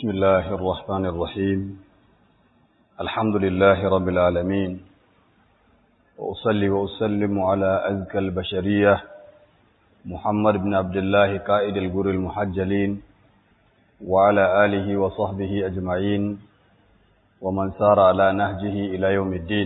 بسم الله الرحمن الرحيم الحمد لله رب العالمين وأصلي وأسلم على أزكى البشرية محمد بن عبد الله قائد الجر المحجلين وعلى آله وصحبه أجمعين ومن سار على نهجه إلى يوم الدين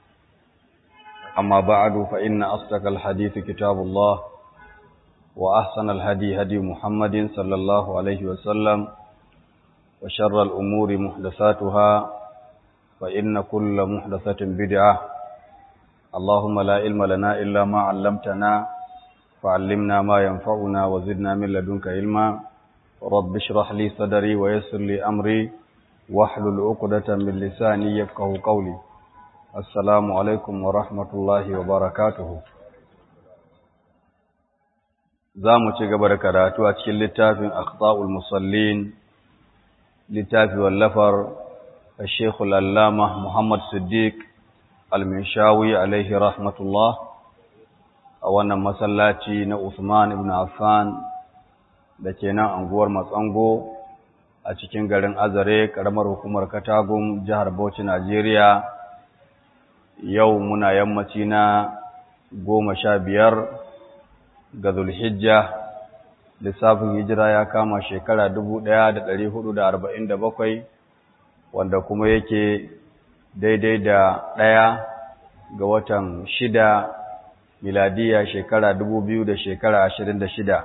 أما بعد فإن أصدق الحديث كتاب الله وأحسن الهدي هدي محمد صلى الله عليه وسلم وشر الأمور محدثاتها فإن كل محدثة بدعة اللهم لا علم لنا إلا ما علمتنا فعلمنا ما ينفعنا وزدنا من لدنك علما رب اشرح لي صدري ويسر لي أمري واحلل عقدة من لساني يفقه قولي السلام عليكم ورحمة الله وبركاته za mu ci gaba da karatu a cikin littafin akhta'ul musallin littafi wallafar Sheikh al-Allama Muhammad Siddiq al-Minshawi alaihi rahmatullah a wannan masallaci na Usman ibn Affan da ke nan anguwar Matsango a cikin garin Azare karamar hukumar Katagum jihar Bauchi Najeriya yau muna yammaci na goma sha biyar ga Zulhijja lissafin hijira ya kama shekara bakwai, wanda kuma yake daidai da ɗaya ga watan shida miladiya shekara biyu da shekara ashirin da shida.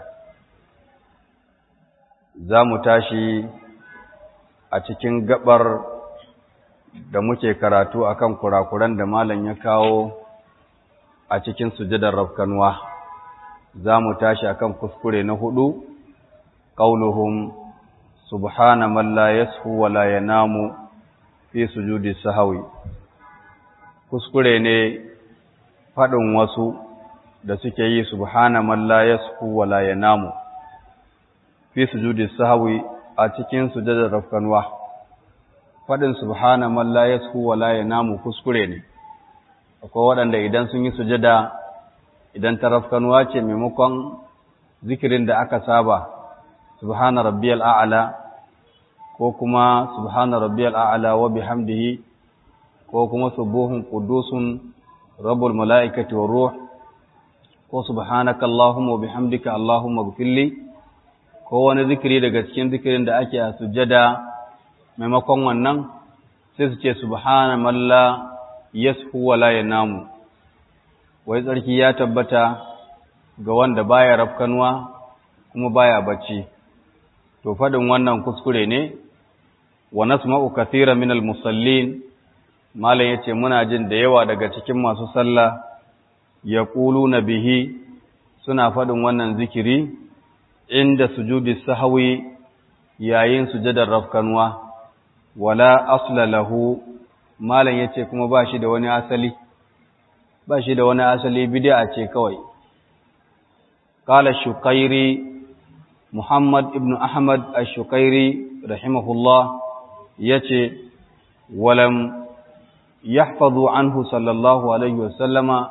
za mu tashi a cikin gabar da muke karatu akan kurakuran da malam ya kawo a cikin sujadar rafkanuwa. za mu tashi akan kuskure na hudu qauluhum subhana man la yashu wa la yanamu fi sujudi sahwi kuskure ne fadin wasu da suke yi subhana man la yashu wa la yanamu fi sujudi sahwi a cikin sujudar rafkanwa fadin subhana man la yashu wa la yanamu kuskure ne akwai waɗanda idan sun yi sujada idan tarafkanuwa ce maimakon zikirin da aka saba subhana rabbiyal a'la ko kuma subhana rabbiyal a'la wa bihamdihi ko kuma subuhun qudusun rabbul malaikati war ruh ko subhanaka allahumma wa bihamdika allahumma ighfirli ko wani zikiri daga cikin zikirin da ake a sujjada maimakon wannan sai su ce subhana man la yashu wa la yanamu wai tsarki ya tabbata ga wanda baya rafkanuwa kuma baya bacci to fadin wannan kuskure ne wa nasma'u kathira min al-musallin malam yace muna jin da yawa daga cikin masu sallah yaquluna bihi suna fadin wannan zikiri inda sujudi sahwi yayin sujadar rafkanuwa wala asla lahu malam yace kuma ba shi da wani asali ba shi da wani asali bid'a ce kawai qala shukairi muhammad ibn ahmad ash-shukairi rahimahullah yace walam yahfazu anhu sallallahu alaihi wasallama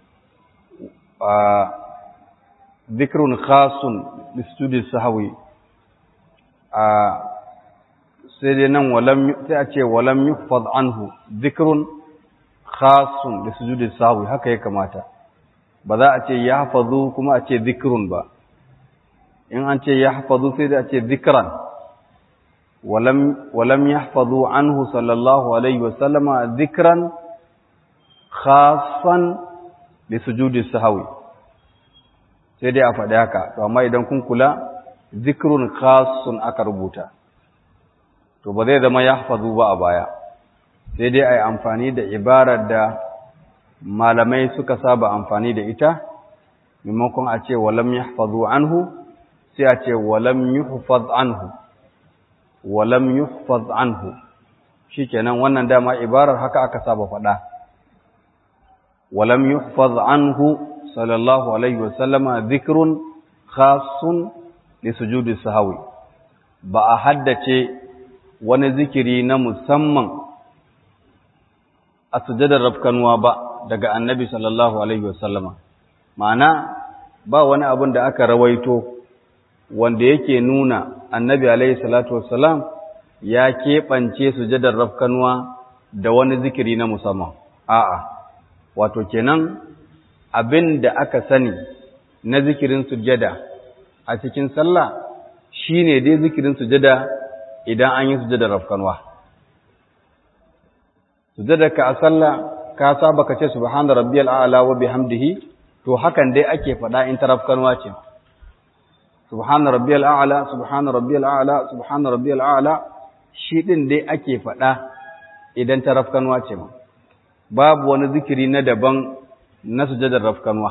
dhikrun khasun lisujudi sahwi sai dai nan walam sai a ce walam yuhfaz anhu dhikrun khasun da sujudi sahwi haka ya kamata ba za a ce ya hafazu kuma a ce zikrun ba in an ce ya hafazu sai da a ce zikran walam walam yahfazu anhu sallallahu alaihi wa sallama zikran khasan da sujudi sahwi sai dai a faɗi haka to amma idan kun kula zikrun khasun aka rubuta to ba zai zama ya hafazu ba a baya sai dai a yi amfani da ibarar da malamai suka saba amfani da ita maimakon a ce walam yahfazu anhu sai a ce walam yuhfaz anhu walam yuhfaz anhu shikenan wannan dama ibarar haka aka saba faɗa walam yuhfaz anhu sallallahu alaihi wasallama dhikrun khassun li sujudi sahwi ba a haddace wani zikiri na musamman a sujadar rafkanuwa ba daga annabi sallallahu alaihi wasallama ma'ana ba wani abin da aka rawaito wanda yake nuna annabi alaihi salatu wassalam ya keɓance sujadar rafkanuwa da wani zikiri na musamman a'a wato kenan abin da aka sani na zikirin sujada a cikin sallah shine dai zikirin sujada idan an yi sujadar rafkanuwa sujadar ka a sallah ka saba ka ce subhana rabbiyal a'la wa bihamdihi to hakan dai ake faɗa in ta rafkanuwa ce subhana rabbiyal a'la subhana rabbiyal a'la subhana rabbiyal a'la shi din dai ake faɗa idan ta rafkanuwa ce ma babu wani zikiri na daban na sujadar rafkanuwa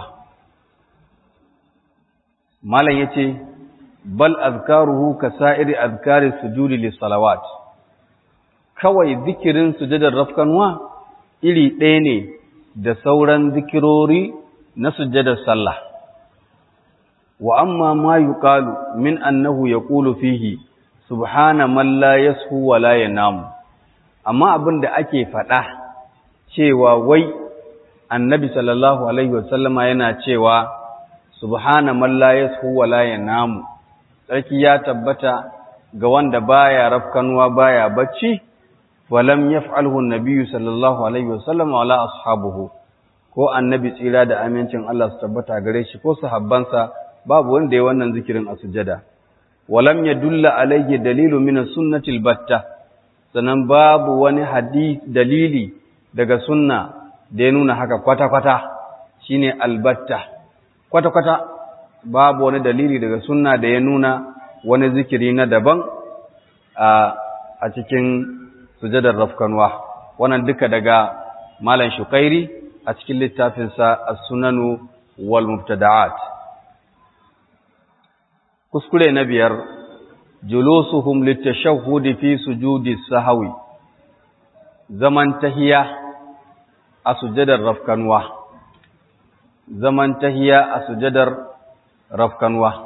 malam yace bal azkaruhu ka sa'iri azkari sujudi lis salawat kawai zikirin sujadar rafkanuwa iri ɗaya ne da sauran zikirori na sujadar sallah wa amma ma yuqalu min annahu yaqulu fihi subhana man la yashu wa la yanamu amma abin da ake faɗa cewa wai annabi sallallahu alaihi wasallama yana cewa subhana man la yashu wa la yanamu sarki ya tabbata ga wanda baya rafkanuwa baya bacci walam yaf'alhu an-nabiy sallallahu alaihi wasallama wala ashabuhu ko annabi tsira da amincin Allah su tabbata gare shi ko sahabbansa babu wanda ya wannan zikirin a sujada walam yadulla alayhi dalilu min as-sunnati al-batta sanan babu wani hadith dalili daga sunna da ya nuna haka kwata-kwata shine albatta kwata-kwata babu wani dalili daga sunna da ya nuna wani zikiri na daban a cikin sujadar rafkanwa wannan duka daga malam shukairi a cikin littafinsa as-sunanu wal mubtada'at kuskure na biyar julusuhum litashahhudi fi sujudi sahwi zaman tahiya a sujadar rafkanwa zaman tahiya a sujadar rafkanwa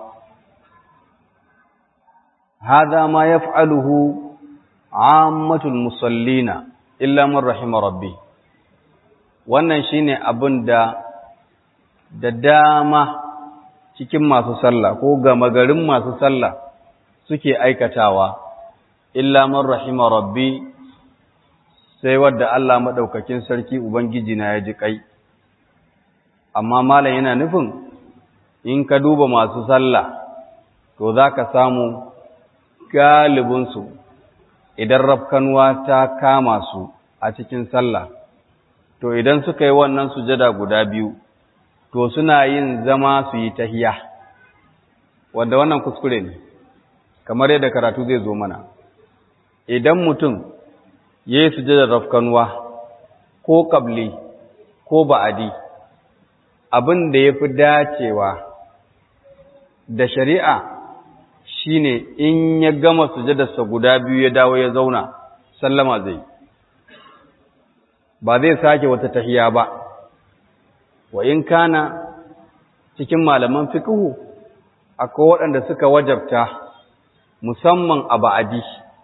هذا ما يفعله عامة المصلين إلا من رحم ربي wannan shine abin da da dama cikin masu sallah ko gama garin masu sallah suke aikatawa illa man rahima rabbi sai wadda Allah madaukakin sarki ubangiji na ya ji kai amma malam yana nufin in ka duba masu sallah to zaka samu galibinsu idan rafkanuwa ta kama su a cikin sallah to idan suka yi wannan sujada guda biyu to suna yin zama su yi tahiya wanda wannan kuskure ne kamar yadda karatu zai zo mana idan mutum ya yi sujadar rafkanuwa ko kabli ko ba'adi abin da ya fi dacewa da shari'a shine in ya gama sujadarsa guda biyu ya dawo ya zauna sallama zai ba zai sake wata tahiya ba wa in kana cikin malaman fiqhu akwai waɗanda suka wajabta musamman a ba'adi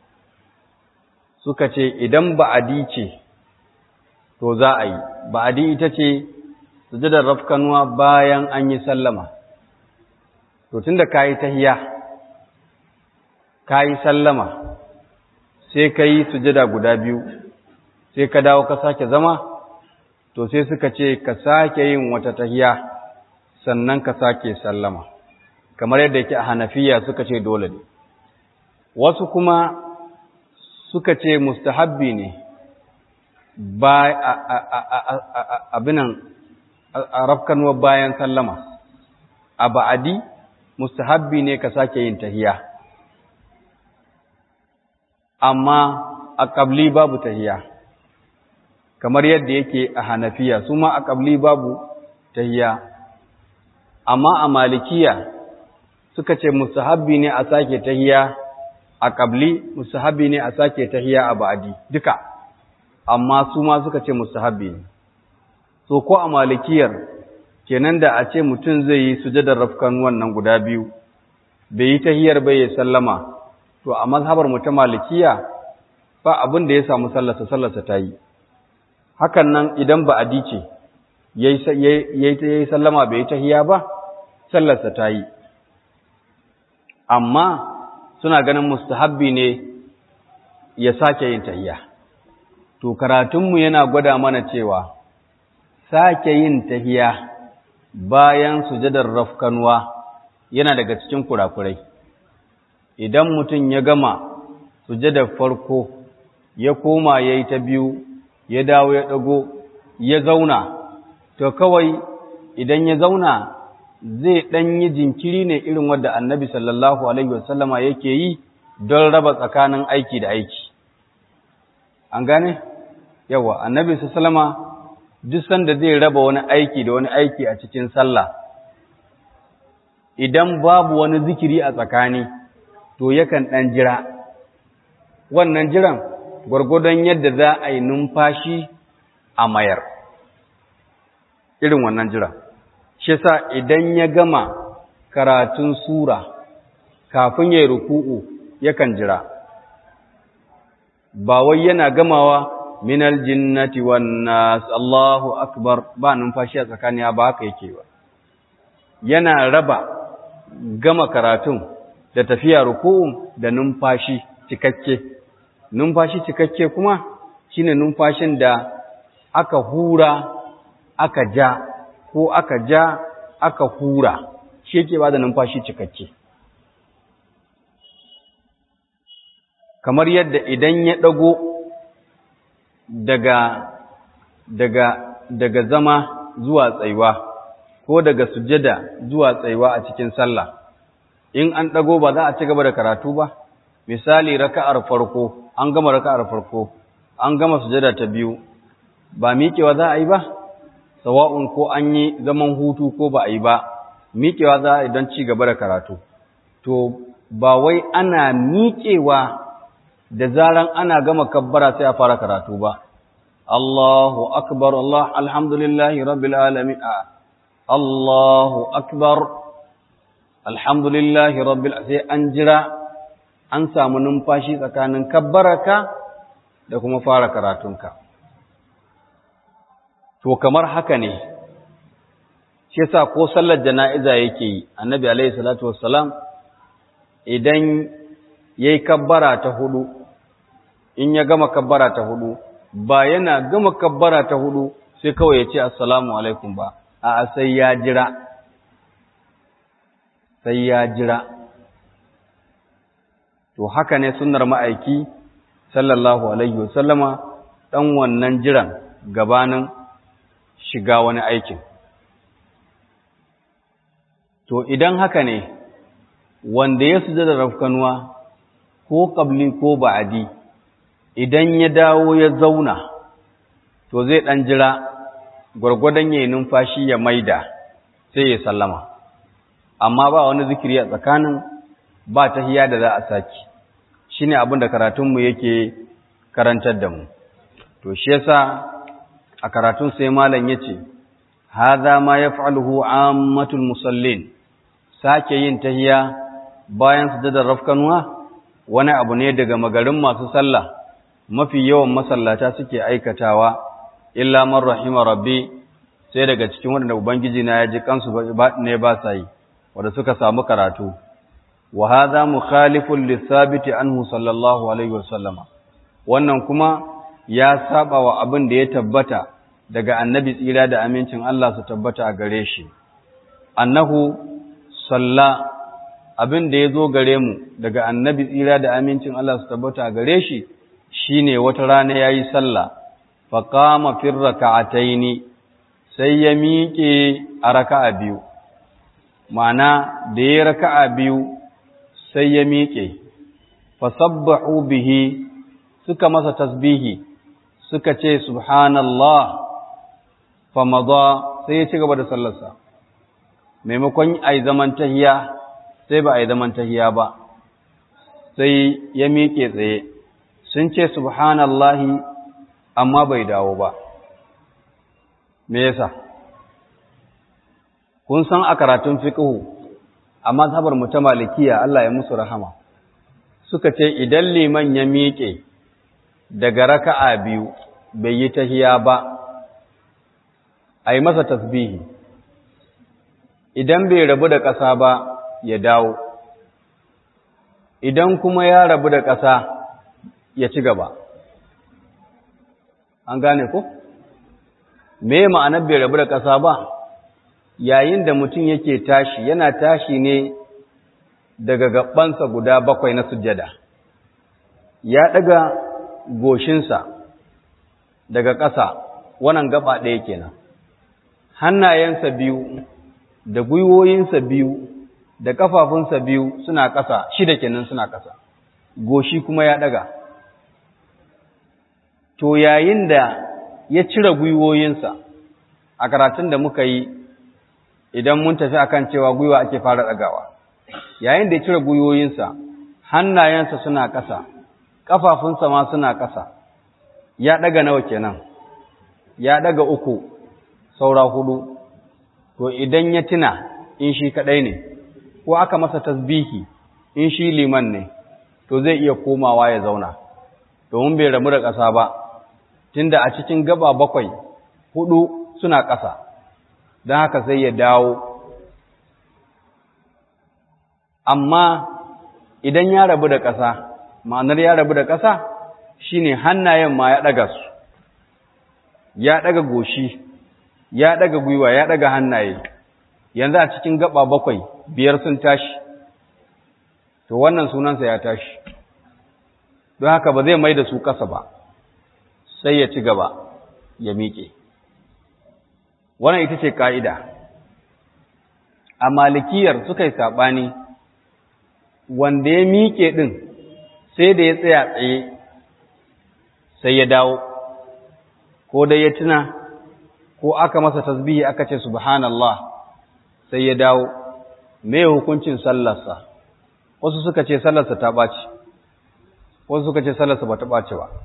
suka ce idan ba'adi ce to za a yi ba'adi ita ce sujadar rafkanuwa bayan an yi sallama to tunda kayi tahiya ka yi sallama sai ka yi sujada guda biyu sai ka dawo ka sake zama to sai suka ce ka sake yin wata tahiya sannan ka sake sallama kamar yadda yake a hanafiya suka ce dole ne wasu kuma suka ce mustahabbi ne ba abinan a rafkanuwa bayan sallama a ba'adi mustahabbi ne ka sake yin tahiya amma a ƙabli babu tahiya kamar yadda yake a hanafiya su ma a ƙabli babu tahiya amma a malikiya suka ce musahabbi ne a sake tahiya a ƙabli musahabbi ne a sake tahiya a ba'adi duka amma su ma suka ce musahabbi ne so ko a malikiyar kenan da a ce mutum zai yi sujadar rafkan wannan guda biyu bai yi tahiyar bai ya sallama to a mazhabar mu ta malikiya ba abin da ya samu sallarsa sallarsa ta yi hakan nan idan ba adi ce yayi sallama bai yi tahiya ba sallarsa ta yi amma suna ganin mustahabbi ne ya sake yin tahiya to karatunmu yana gwada mana cewa sake yin tahiya bayan sujadar rafkanwa yana daga cikin kurakurai idan mutum ya gama sujadar farko ya koma ya yi ta biyu ya dawo ya ɗago ya zauna to kawai idan ya zauna zai ɗan yi jinkiri ne irin wadda annabi sallallahu alaihi wasallama yake yi don raba tsakanin aiki da aiki an gane yawa annabi sallama duk sanda zai raba wani aiki da wani aiki a cikin sallah idan babu wani zikiri a tsakani to yakan ɗan jira wannan jiran gwargwadon yadda za a yi numfashi a mayar irin wannan jira shi sa idan ya gama karatun sura kafin ya yi ruku'u yakan jira ba wai yana gamawa minal jinnati wan nas Allahu akbar ba numfashi a tsakani ba haka yake ba yana raba gama karatun da tafiya ruku'u da numfashi cikakke numfashi cikakke kuma shine numfashin da aka hura aka ja ko aka ja aka hura shi yake ba da numfashi cikakke kamar yadda idan ya ɗago daga daga daga zama zuwa tsaiwa ko daga sujada zuwa tsaiwa a cikin sallah in an ɗago ba za a ci gaba da karatu ba misali raka'ar farko an gama raka'ar farko an gama sujada ta biyu ba miƙewa za a yi ba sawa'un ko an yi zaman hutu ko ba a yi ba miƙewa za a yi don ci gaba da karatu to ba wai ana miƙewa da zaran ana gama kabbara sai a fara karatu ba Allahu akbar Allah alhamdulillahi rabbil alamin Allahu akbar alhamdulillahi rabbil sai an jira an samu numfashi tsakanin kabbaraka da kuma fara karatunka to kamar haka ne shi yasa ko sallar jana'iza yake yi annabi alaihi salatu wassalam idan yayi kabbara ta hudu in ya gama kabbara ta hudu ba yana gama kabbara ta hudu sai kawai ya ce assalamu alaikum ba a sai ya jira sai ya jira to haka ne sunnar ma'aiki sallallahu alaihi wasallama dan wannan jiran gabanin shiga wani aikin to idan haka ne wanda ya sujada rafkanuwa ko qabli ko ba'adi idan ya dawo ya zauna to zai ɗan jira gwargwadon yayin numfashi ya maida sai ya sallama amma ba wani zikiri a tsakanin ba tahiya da za a saki shine abin da karatunmu yake karantar da mu to shi yasa a karatun sai malam yace hadha ma yaf'aluhu ammatul musallin sake yin tahiya bayan sujudar rafkanuwa wani abu ne daga magarin masu sallah mafi yawan masallata suke aikatawa illa man rahima rabbi sai daga cikin wanda ubangiji na ya ji kansu ne ba sa yi wanda suka samu karatu wa hadha mukhalifun lithabiti anhu sallallahu alaihi wasallama wannan kuma ya saba wa abin da ya tabbata daga annabi tsira da amincin Allah su tabbata a gare shi annahu salla abin da ya zo gare mu daga annabi tsira da amincin Allah su tabbata a gare shi shine wata rana yayi sallah fa qama fi rak'ataini sai ya miƙe a raka'a biyu ma'ana da ya raka'a biyu sai ya miƙe fa sabbahu bihi suka masa tasbihi suka ce subhanallah fa madha sai ya ci gaba da sallarsa maimakon ai zaman tahiya sai ba ai zaman tahiya ba sai ya miƙe tsaye sun ce subhanallahi amma bai dawo ba me yasa kun san a karatun fiqhu a mazhabar mu ta malikiya Allah ya musu rahama suka ce idan liman ya miƙe daga raka'a biyu bai yi tahiya ba ai masa tasbihi idan bai rabu da ƙasa ba ya dawo idan kuma ya rabu da ƙasa ya ci gaba an gane ko me ma'anar bai rabu da ƙasa ba yayin da mutum yake tashi yana tashi ne daga gabansa guda bakwai na sujjada ya daga goshinsa daga ƙasa wannan gaba ɗaya kenan hannayensa biyu da gwiwoyinsa biyu da ƙafafunsa biyu suna ƙasa shida kenan suna ƙasa goshi kuma ya daga to yayin da ya cire gwiwoyinsa a karatun da muka yi idan mun tafi akan cewa gwiwa ake fara ɗagawa yayin da ya cire gwiwoyinsa hannayensa suna ƙasa ƙafafunsa ma suna ƙasa ya ɗaga nawa kenan ya ɗaga uku saura hudu to idan ya tuna in shi kaɗai ne ko aka masa tasbihi in shi liman ne to zai iya komawa ya zauna domin bai rabu da ƙasa ba tunda a cikin gaba bakwai hudu suna ƙasa don haka sai ya dawo amma idan ya rabu da ƙasa ma'anar ya rabu da ƙasa shine hannayen ma ya ɗaga su ya ɗaga goshi ya ɗaga gwiwa ya ɗaga hannaye yanzu a cikin gaba bakwai biyar sun tashi to wannan sunansa ya tashi don haka ba zai mai da su ƙasa ba sai ya ci gaba ya miƙe wannan ita ce ƙa'ida a malikiyar suka yi saɓani wanda ya miƙe ɗin sai da ya tsaya tsaye sai ya dawo ko dai ya tuna ko aka masa tasbihi aka ce subhanallah sai ya dawo me hukuncin sallarsa wasu suka ce sallarsa ta ɓaci wasu suka ce sallarsa ba ta ɓaci ba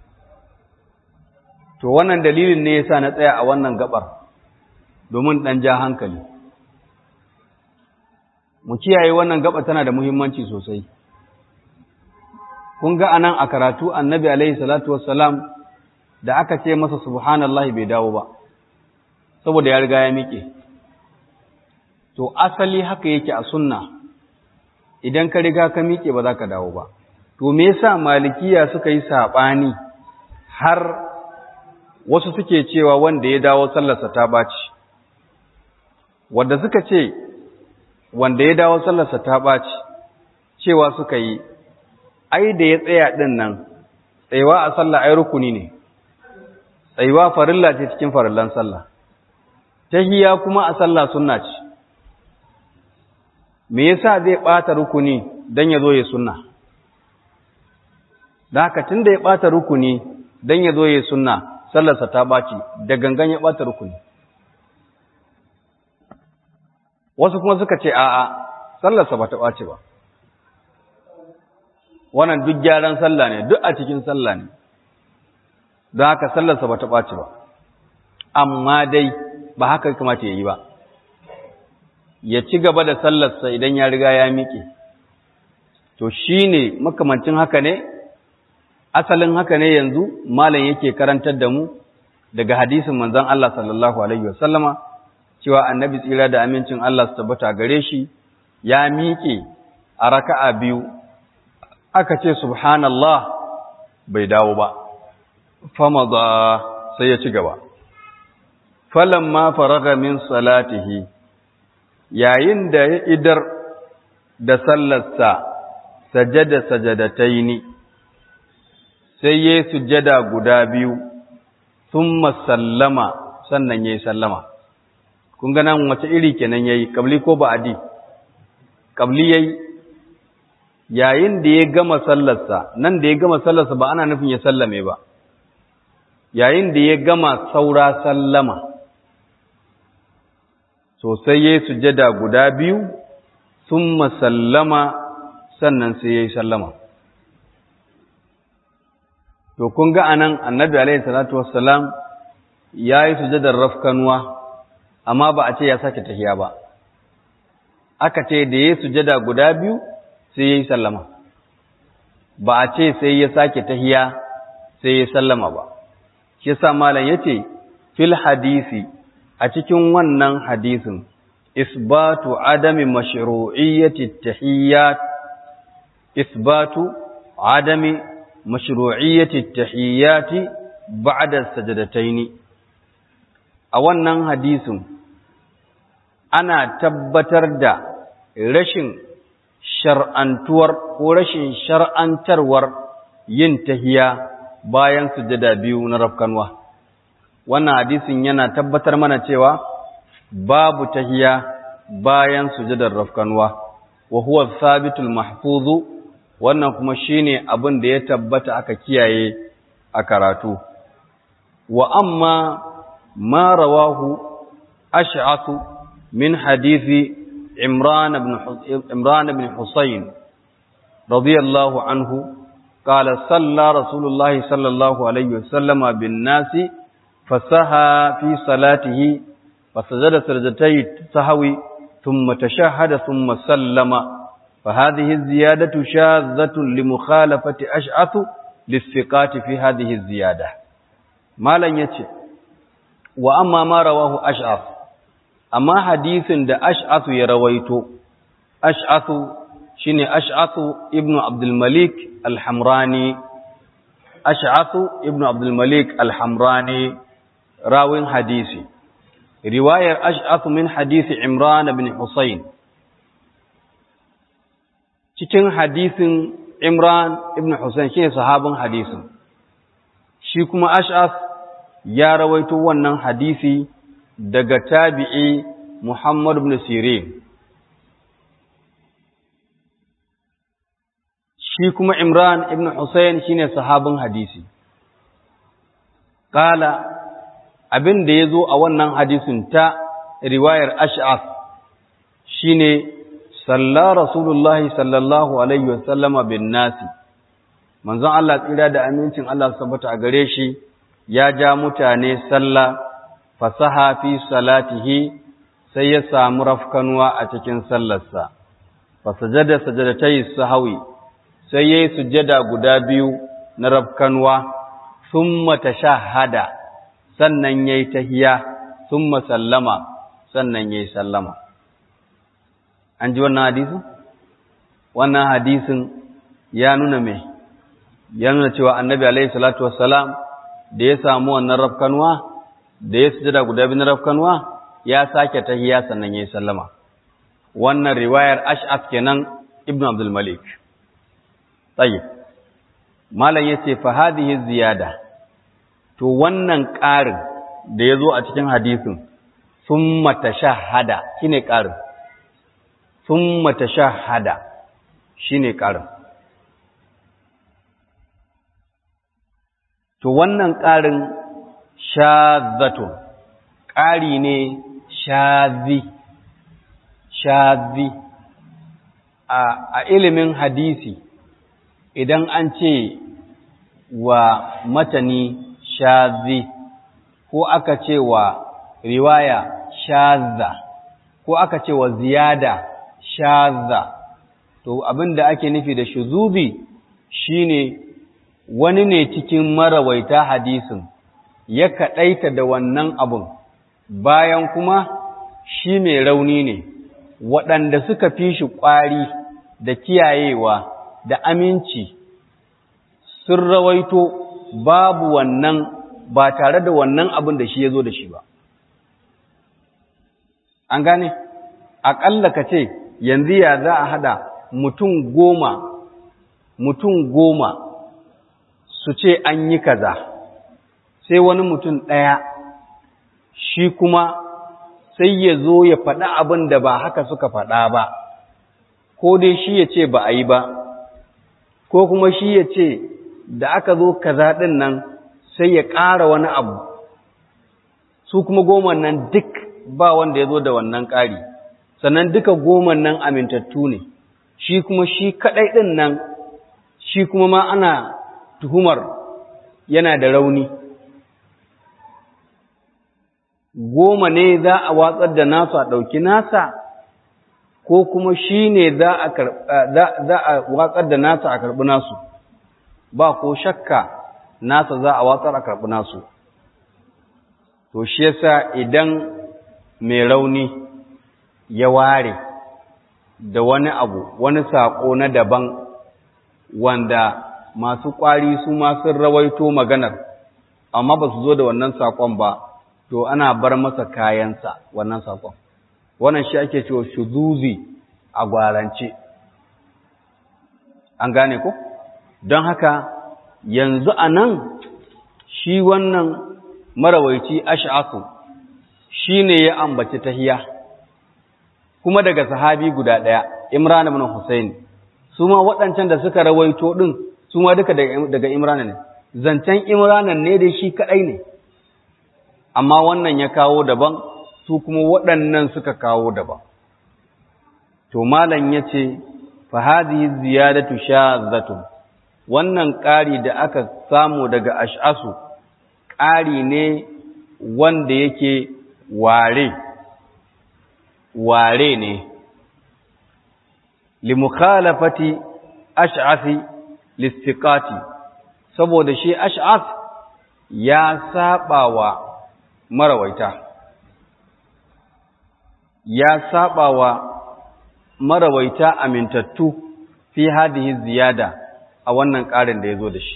to wannan dalilin ne yasa na tsaya a wannan gabar domin ɗan ja hankali mu kiyaye wannan gaba tana da muhimmanci sosai kun ga anan a karatu annabi alaihi salatu wassalam da aka ce masa subhanallahi bai dawo ba saboda ya riga ya miƙe to asali haka yake a sunna idan ka riga ka miƙe ba za ka dawo ba to me yasa malikiya suka yi saɓani har wasu suke cewa wanda ya dawo sallarsa ta baci wanda suka ce wanda ya dawo sallarsa ta baci cewa suka yi ai da ya tsaya ɗin nan tsayuwa a sallah ai rukuni ne tsayuwa farilla ce cikin farillan sallah tahiyya kuma a sallah sunna ce me yasa zai ɓata rukuni dan ya zo ya sunna da haka tunda ya ɓata rukuni dan ya zo ya sunna sallarsa ta ɓaci da gangan ya ɓata rukuni wasu kuma suka ce a'a sallarsa ba ta ɓaci ba wannan duk gyaran sallah ne duk a cikin sallah ne don haka sallarsa ba ta ɓaci ba amma dai ba haka kamata ya yi ba ya ci gaba da sallarsa idan ya riga ya miƙe to shi ne makamancin haka ne asalin haka ne yanzu malam yake karantar da mu daga hadisin manzon Allah sallallahu alaihi wasallama cewa annabi tsira da amincin Allah su tabbata gare shi ya miƙe a raka'a biyu aka ce subhanallah bai dawo ba famada sai ya ci gaba falamma faraga min salatihi yayin da ya idar da sallarsa sajada sajadataini sai ya sujada guda biyu thumma sallama sannan yayi sallama kun ga nan wace iri kenan yayi kabli ko ba'adi kabli yayi yayin da ya gama sallarsa nan da ya gama sallarsa ba ana nufin ya sallame ba yayin da ya gama saura sallama sosai ya yi sujada guda biyu sun sallama sannan sai ya yi sallama to kun ga anan annabi alaihi salatu wassalam ya yi sujadar rafkanuwa amma ba a ce ya sake tahiya ba aka ce da ya yi sujada guda biyu sai ya yi sallama ba a ce sai ya sake tahiya sai ya sallama ba shi sa malam yace fil hadisi a cikin wannan hadisin isbatu adami mashru'iyyati tahiyyat isbatu adami mashru'iyyati at-tahiyyati ba'da as-sajdatayn a wannan hadisin ana tabbatar da rashin shar'antuwar ko rashin shar'antarwar yin tahiya bayan sujada biyu na rafkanwa wannan hadisin yana tabbatar mana cewa babu tahiya bayan sujadar rafkanwa wa huwa thabitul mahfuzu wannan kuma shine abin da ya tabbata aka kiyaye a karatu wa amma ma rawahu ash'athu min hadisi imran ibn imran ibn husayn radiyallahu anhu قال صلى رسول الله صلى الله عليه وسلم بالناس فسهى في صلاته فسجد سجدتي السهوي ثم تشهد ثم سلم فهذه الزيادة شاذة لمخالفة أشعث للثقات في هذه الزيادة ما لن يتي وأما ما رواه أشعث أما حديث دا أشعث يرويت أشعث شيني أشعث ابن عبد الملك الحمراني أشعث ابن عبد الملك الحمراني راوين حديثي رواية أشعث من حديث عمران بن حسين cikin hadisin Imran ibn Hussein shine sahabin hadisin shi kuma Ash'af ya rawaito wannan hadisi daga tabi'i Muhammad ibn Sirin shi kuma Imran ibn Hussein shine sahabin hadisi kala abin da yazo a wannan hadisin ta riwayar Ash'af shine salla rasulullahi sallallahu alaihi wasallama bin nasi manzon Allah tsira da amincin Allah sabbata a gare shi ya ja mutane sallah fasaha fi salatihi sai ya samu rafkanuwa a cikin sallarsa fasajada sajadatai sahawi sai yayi sujjada guda biyu na rafkanuwa thumma tashahhada sannan yayi tahiya thumma sallama sannan yayi sallama an ji wannan hadisin wannan hadisin ya nuna me ya nuna cewa annabi alaihi salatu wassalam da ya samu wannan rafkanuwa da ya sujada guda biyu na rafkanuwa ya sake tahiya sannan yayi sallama wannan riwayar ash'af kenan ibnu abdul malik tayyib malam yace fa hadhihi ziyada to wannan ƙarin da yazo a cikin hadisin summa tashahhada shine ƙarin summa tashahhada shine ƙarin to wannan ƙarin shazatun ƙari ne shazi shazi a ilimin hadisi idan an ce wa matani shazi ko aka ce wa riwaya shaza ko aka ce wa ziyada shaza to abinda ake nufi da shuzubi shine wani ne cikin marawaita hadisin ya kaɗaita da wannan abun bayan kuma shi mai rauni ne waɗanda suka fi shi ƙwari da kiyayewa da aminci sun rawaito babu wannan ba tare da wannan abin da shi ya zo da shi ba. An gane, aƙalla ka ce yanzu ya za a haɗa mutum goma, mutum goma su ce an yi kaza, sai wani mutum ɗaya shi kuma sai ya zo ya faɗa abin da ba haka suka faɗa ba, ko dai shi ya ce ba a yi ba, ko kuma shi ya ce da aka zo kaza ɗin nan sai ya ƙara wani abu, su kuma goma nan duk ba wanda ya zo da wannan ƙari, sannan duka goma nan amintattu ne, shi kuma shi kaɗai ɗin nan, shi kuma ma ana tuhumar yana da rauni. Goma ne za a watsar da nasu a ɗauki nasa, ko kuma shi ne za a watsar da nasa a karɓi nasu, ba ko shakka nasa za a watsar a karɓi nasu. To, shi yasa idan mai rauni ya ware da wani abu, wani saƙo na daban wanda masu ƙwari su ma sun rawaito maganar amma ba su zo da wannan saƙon ba to ana bar masa kayansa wannan saƙon wannan shi ake cewa shuzuzi a gwarance an gane ko don haka yanzu a nan shi wannan marawaici ash'asu shi ne ya ambaci tahiya kuma daga sahabi guda ɗaya imran ibn husayn su ma waɗancan da suka rawaito ɗin su ma duka daga imran ne zancen imran ne da shi kaɗai ne amma wannan ya kawo daban su kuma waɗannan suka kawo daban to malam ya ce fa hadhihi ziyadatu shadhatun wannan ƙari da aka samu daga ash'asu ƙari ne wanda yake ware ware ne limukhalafati ash'afi listiqati saboda shi ash'af ya sabawa marawaita ya sabawa marawaita amintattu fi hadihi ziyada a wannan ƙarin da ya zo da shi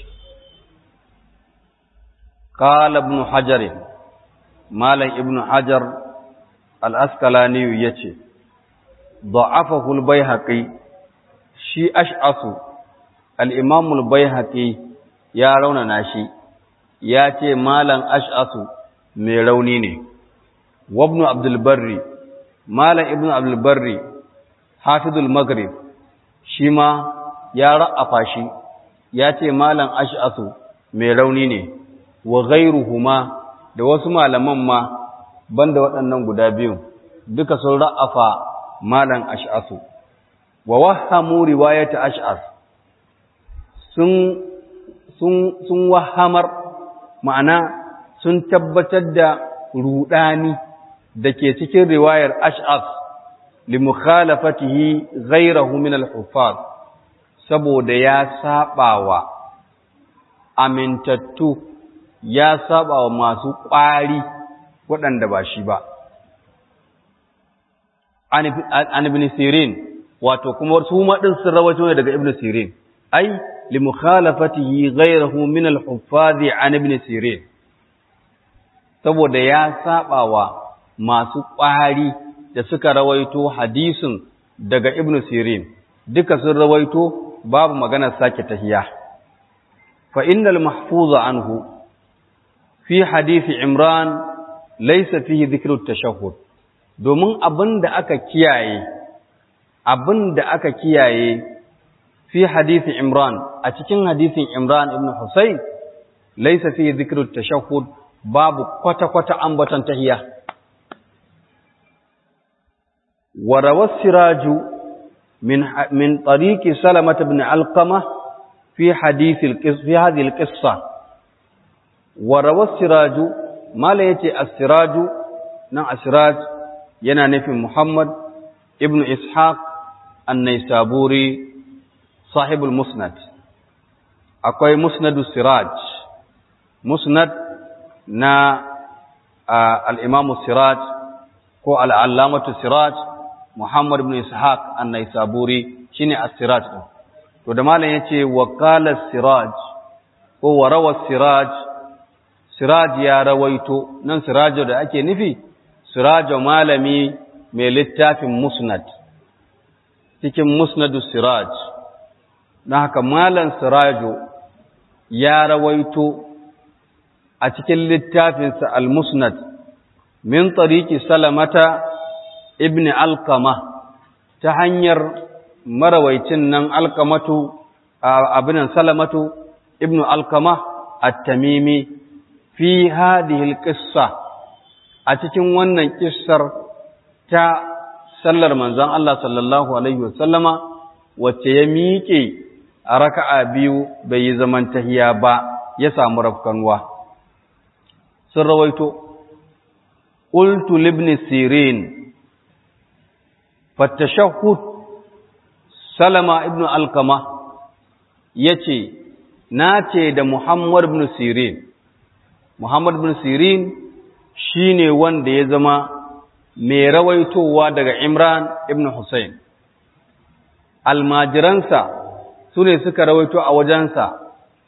قال ابن حجر مالك ابن حجر الأسكلاني يتي ضعفه البيهقي شي أشعص الإمام البيهقي يا رونا ناشي ياتي مالا أشعص ميرونيني وابن عبد البر مالا ابن عبد البر حافظ المغرب شيما يا رأفاشي ياتي مالا أشعص ميرونيني wa ghairuhuma da wasu malaman ma banda waɗannan guda biyu duka sun ra'afa malan ash'asu wa wahamu riwayata ash'as sun sun sun wahamar ma'ana sun tabbatar da rudani dake cikin riwayar ash'as li mukhalafatihi ghayrahu min al-huffaz saboda ya sabawa amintattu ya saba wa masu ƙwari waɗanda ba shi ba. An ibn Sirin, wato kuma su maɗin sun rawato ne daga ibn Sirin, ai, li mukhalafatihi ghayrahu min al-huffazi an ibn Sirin. Saboda ya saba wa masu ƙwari da suka rawaito hadisin daga ibn Sirin, duka sun rawaito babu maganar sake tahiya. Fa innal mahfuza anhu fi hadisi Imran laisa fihi dhikru tashahhud domin abinda aka kiyaye abinda aka kiyaye fi hadisi Imran a cikin hadisin Imran ibn Husayn laisa fihi dhikru tashahhud babu kwata kwata ambaton tahiyya wa rawasiraju min min tariqi Salamah ibn Alqamah fi hadith al-qissa fi hadhihi al-qissa وروى السراج ما لا يتي السراج نا السراج yana nufin Muhammad ibn Ishaq an-Naisaburi sahibul Musnad akwai Musnadu Siraj Musnad na al-Imam Siraj ko al-Allamatu Siraj Muhammad ibn Ishaq an-Naisaburi shine as-Siraj din to da malam yace wa qala Siraj ko wa rawa Siraj Siraj ya rawaito nan Sirajo da ake nufi Sirajo malami mai littafin Musnad cikin Musnadu Siraj na haka malam Sirajo ya rawaito a cikin littafinsa Al-Musnad min tariki Salamata ibn Alqama ta hanyar marawaicin nan Alqamatu abinan Salamatu ibn Alqama at-Tamimi fi hadhihi alqissa a cikin wannan kissar ta sallar manzon Allah sallallahu alaihi wasallama wacce ya miƙe a raka'a biyu bai yi zaman tahiya ba ya samu rafkanwa sun rawaito qultu libni sirin fatashahhud salama ibn alqama yace nace da muhammad ibn sirin Muhammad bin Sirin shi ne wanda ya zama mai rawaitowa daga Imran ibn Hussein. Almajiransa su ne suka rawaito a wajensa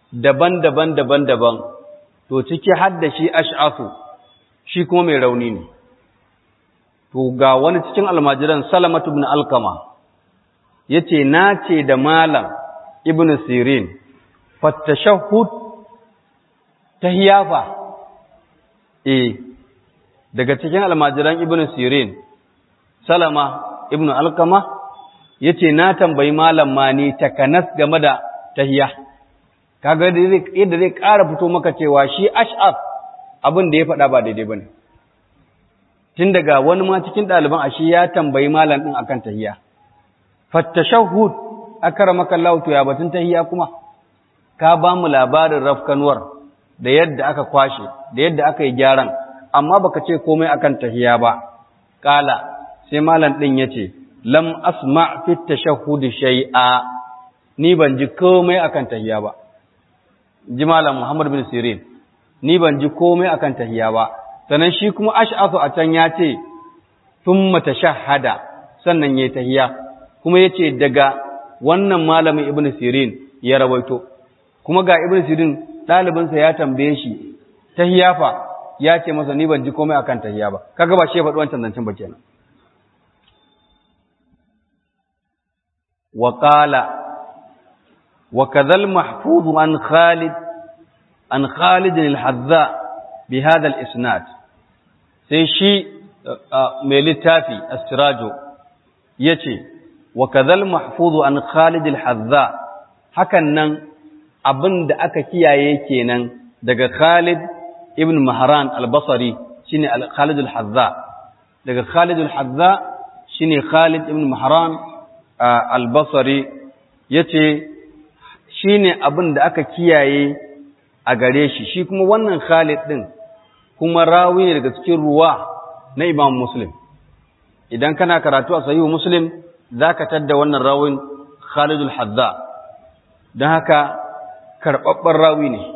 daban-daban daban-daban to ciki har da shi ash'asu shi kuma mai rauni ne to ga wani cikin almajiran salamatu ibn alkama yace na ce da malam ibn sirin fattashahhud tahiyafa eh daga cikin almajiran ibn sirin salama ibn alkama yace na tambayi malam mani takanas game da tahiya kaga yadda zai ƙara fito maka cewa shi ash'ab abin da ya faɗa ba daidai bane tun daga wani ma cikin ɗaliban ashi ya tambayi malam ɗin akan tahiya fattashahhud akramaka Allah to ya batun tahiya kuma ka ba mu labarin rafkanuwar da yadda aka kwashe da yadda aka yi gyaran amma baka ce komai akan tahiya ba kala sai malam ɗin yace lam asma fi tashahhud shay'a ni ban ji komai akan tahiya ba ji malam Muhammad bin Sirin ni ban ji komai akan tahiya ba sannan shi kuma ash'asu a can ya ce thumma tashahhada sannan yayi tahiya kuma yace daga wannan malamin Ibn Sirin ya rawaito kuma ga Ibn Sirin ɗalibinsa ya tambaye shi tahiya fa ya ce masa ni ban ji komai akan tahiya ba kaga ba shi ya faɗi wancan zancen ba kenan wa qala وكذا المحفوظ عن خالد عن خالد الحذاء بهذا الإسناد sai shi mai littafi as-sirajo yace wa kadhal mahfuzu an Khalid al-Hazza hakan nan abinda aka kiyaye kenan daga Khalid ibn Mahran al-Basri shine Khalid al-Hazza daga Khalid al-Hazza shine Khalid ibn Mahran al-Basri yace shi ne abin da aka kiyaye a gare shi shi kuma wannan Khalid ɗin kuma rawi ne daga cikin ruwa na Imam Muslim idan kana karatu a sahihu Muslim zaka tadda wannan rawin Khalid al-Hadza don haka karɓaɓɓen rawi ne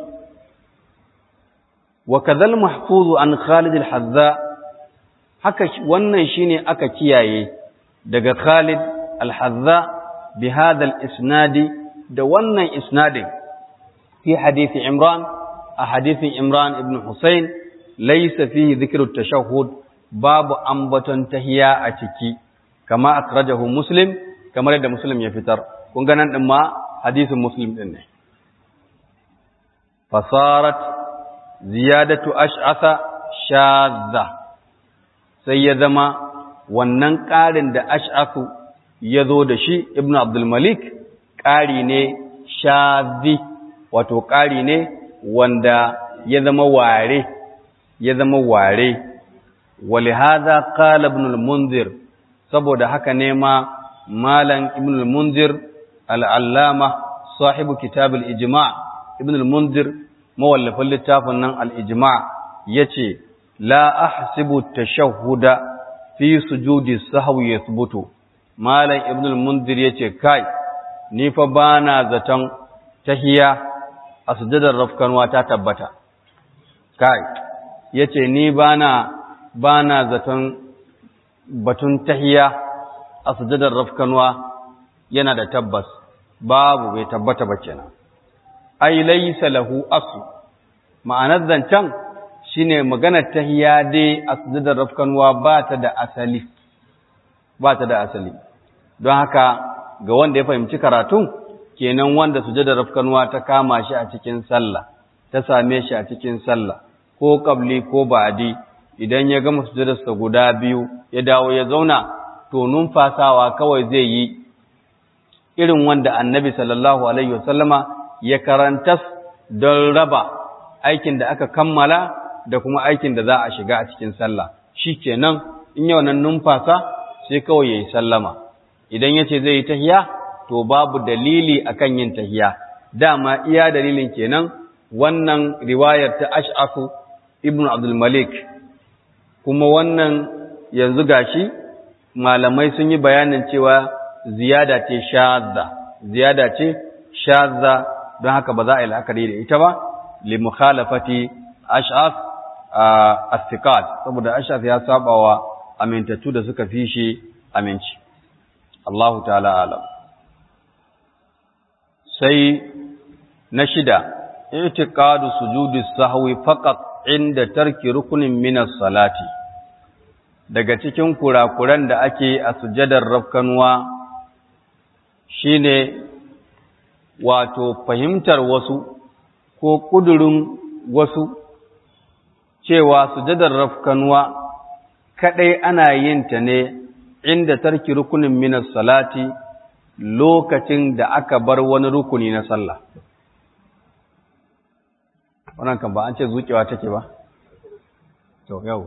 wa kadhal mahfuzu an Khalid al-Hadza haka wannan shine aka kiyaye daga Khalid al-Hadza bi hadha al-isnadi da wannan isnadin fi hadisi Imran a hadisin Imran ibn Hussein laysa fihi dhikru tashahhud babu ambaton tahiya a ciki kama akrajahu Muslim kamar yadda Muslim ya fitar kun ga nan din ma hadisin Muslim din ne fasarat ziyadatu ash'asa shadza sai ya zama wannan ƙarin da ash'asu ya zo da shi ibnu abdul malik ƙari ne shazi wato ƙari ne wanda ya zama ware ya zama ware walihaza qala ibn al-munzir saboda haka ne ma malam ibn al-munzir al-allama sahibu kitab al-ijma' ibn al-munzir mawallafin littafin nan al-ijma' yace la ahsibu tashahhuda fi sujudi sahwi yathbutu malam ibn al-munzir yace kai ni fa ba na zaton tahiya a sujadar rafkanwa ta tabbata kai ya ce ni ba na zaton batun tahiya a sujadar rafkanwa yana da tabbas babu bai tabbata ba kenan ai laysa lahu asu ma'anar zancen shine maganar tahiya dai a sujadar rafkanwa ba ta da asali ba ta da asali don haka ga wanda ya fahimci karatun kenan wanda sujadar rafkanuwa ta kama shi a cikin sallah ta same shi a cikin sallah ko kabli ko ba'di idan ya gama sujadarsa guda biyu ya dawo ya zauna to numfasawa kawai zai yi irin wanda annabi sallallahu alaihi wasallama ya karanta don raba aikin da aka kammala da kuma aikin da za a shiga a cikin sallah shikenan in yau nan numfasa sai kawai yayi sallama idan yace zai yi tahiya to babu dalili akan yin tahiya dama iya dalilin kenan wannan riwayar ta Ash'afu ibn Abdul Malik kuma wannan yanzu gashi malamai sun yi bayanin cewa ziyada ce shadda ziyada ce shadda don haka ba za a yi la'akari da ita ba li mukhalafati Ash'af as-siqat saboda Ash'af ya sabawa amintattu da suka fi shi aminci Allahu ta'ala alam sai na shida i'tiqadu sujudi sahwi faqat inda tarki rukunin min salati daga cikin kurakuran da ake a sujadar rafkanwa shine wato fahimtar wasu ko kudurin wasu cewa sujadar rafkanwa kadai ana yin ta ne inda tarki rukunin min salati lokacin da aka bar wani rukuni na sallah wannan kan ba an ce zuƙewa take ba to yau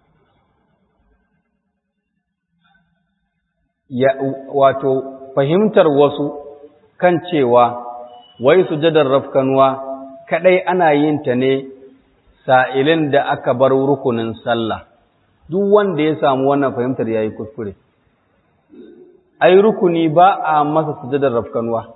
ya wato fahimtar wasu kan cewa wai sujadar rafkanuwa kadai ana yin ta ne sa'ilin da aka bar rukunin sallah duk wanda ya samu wannan fahimtar yayi kuskure ai rukuni ba a masa sujadar rafkanuwa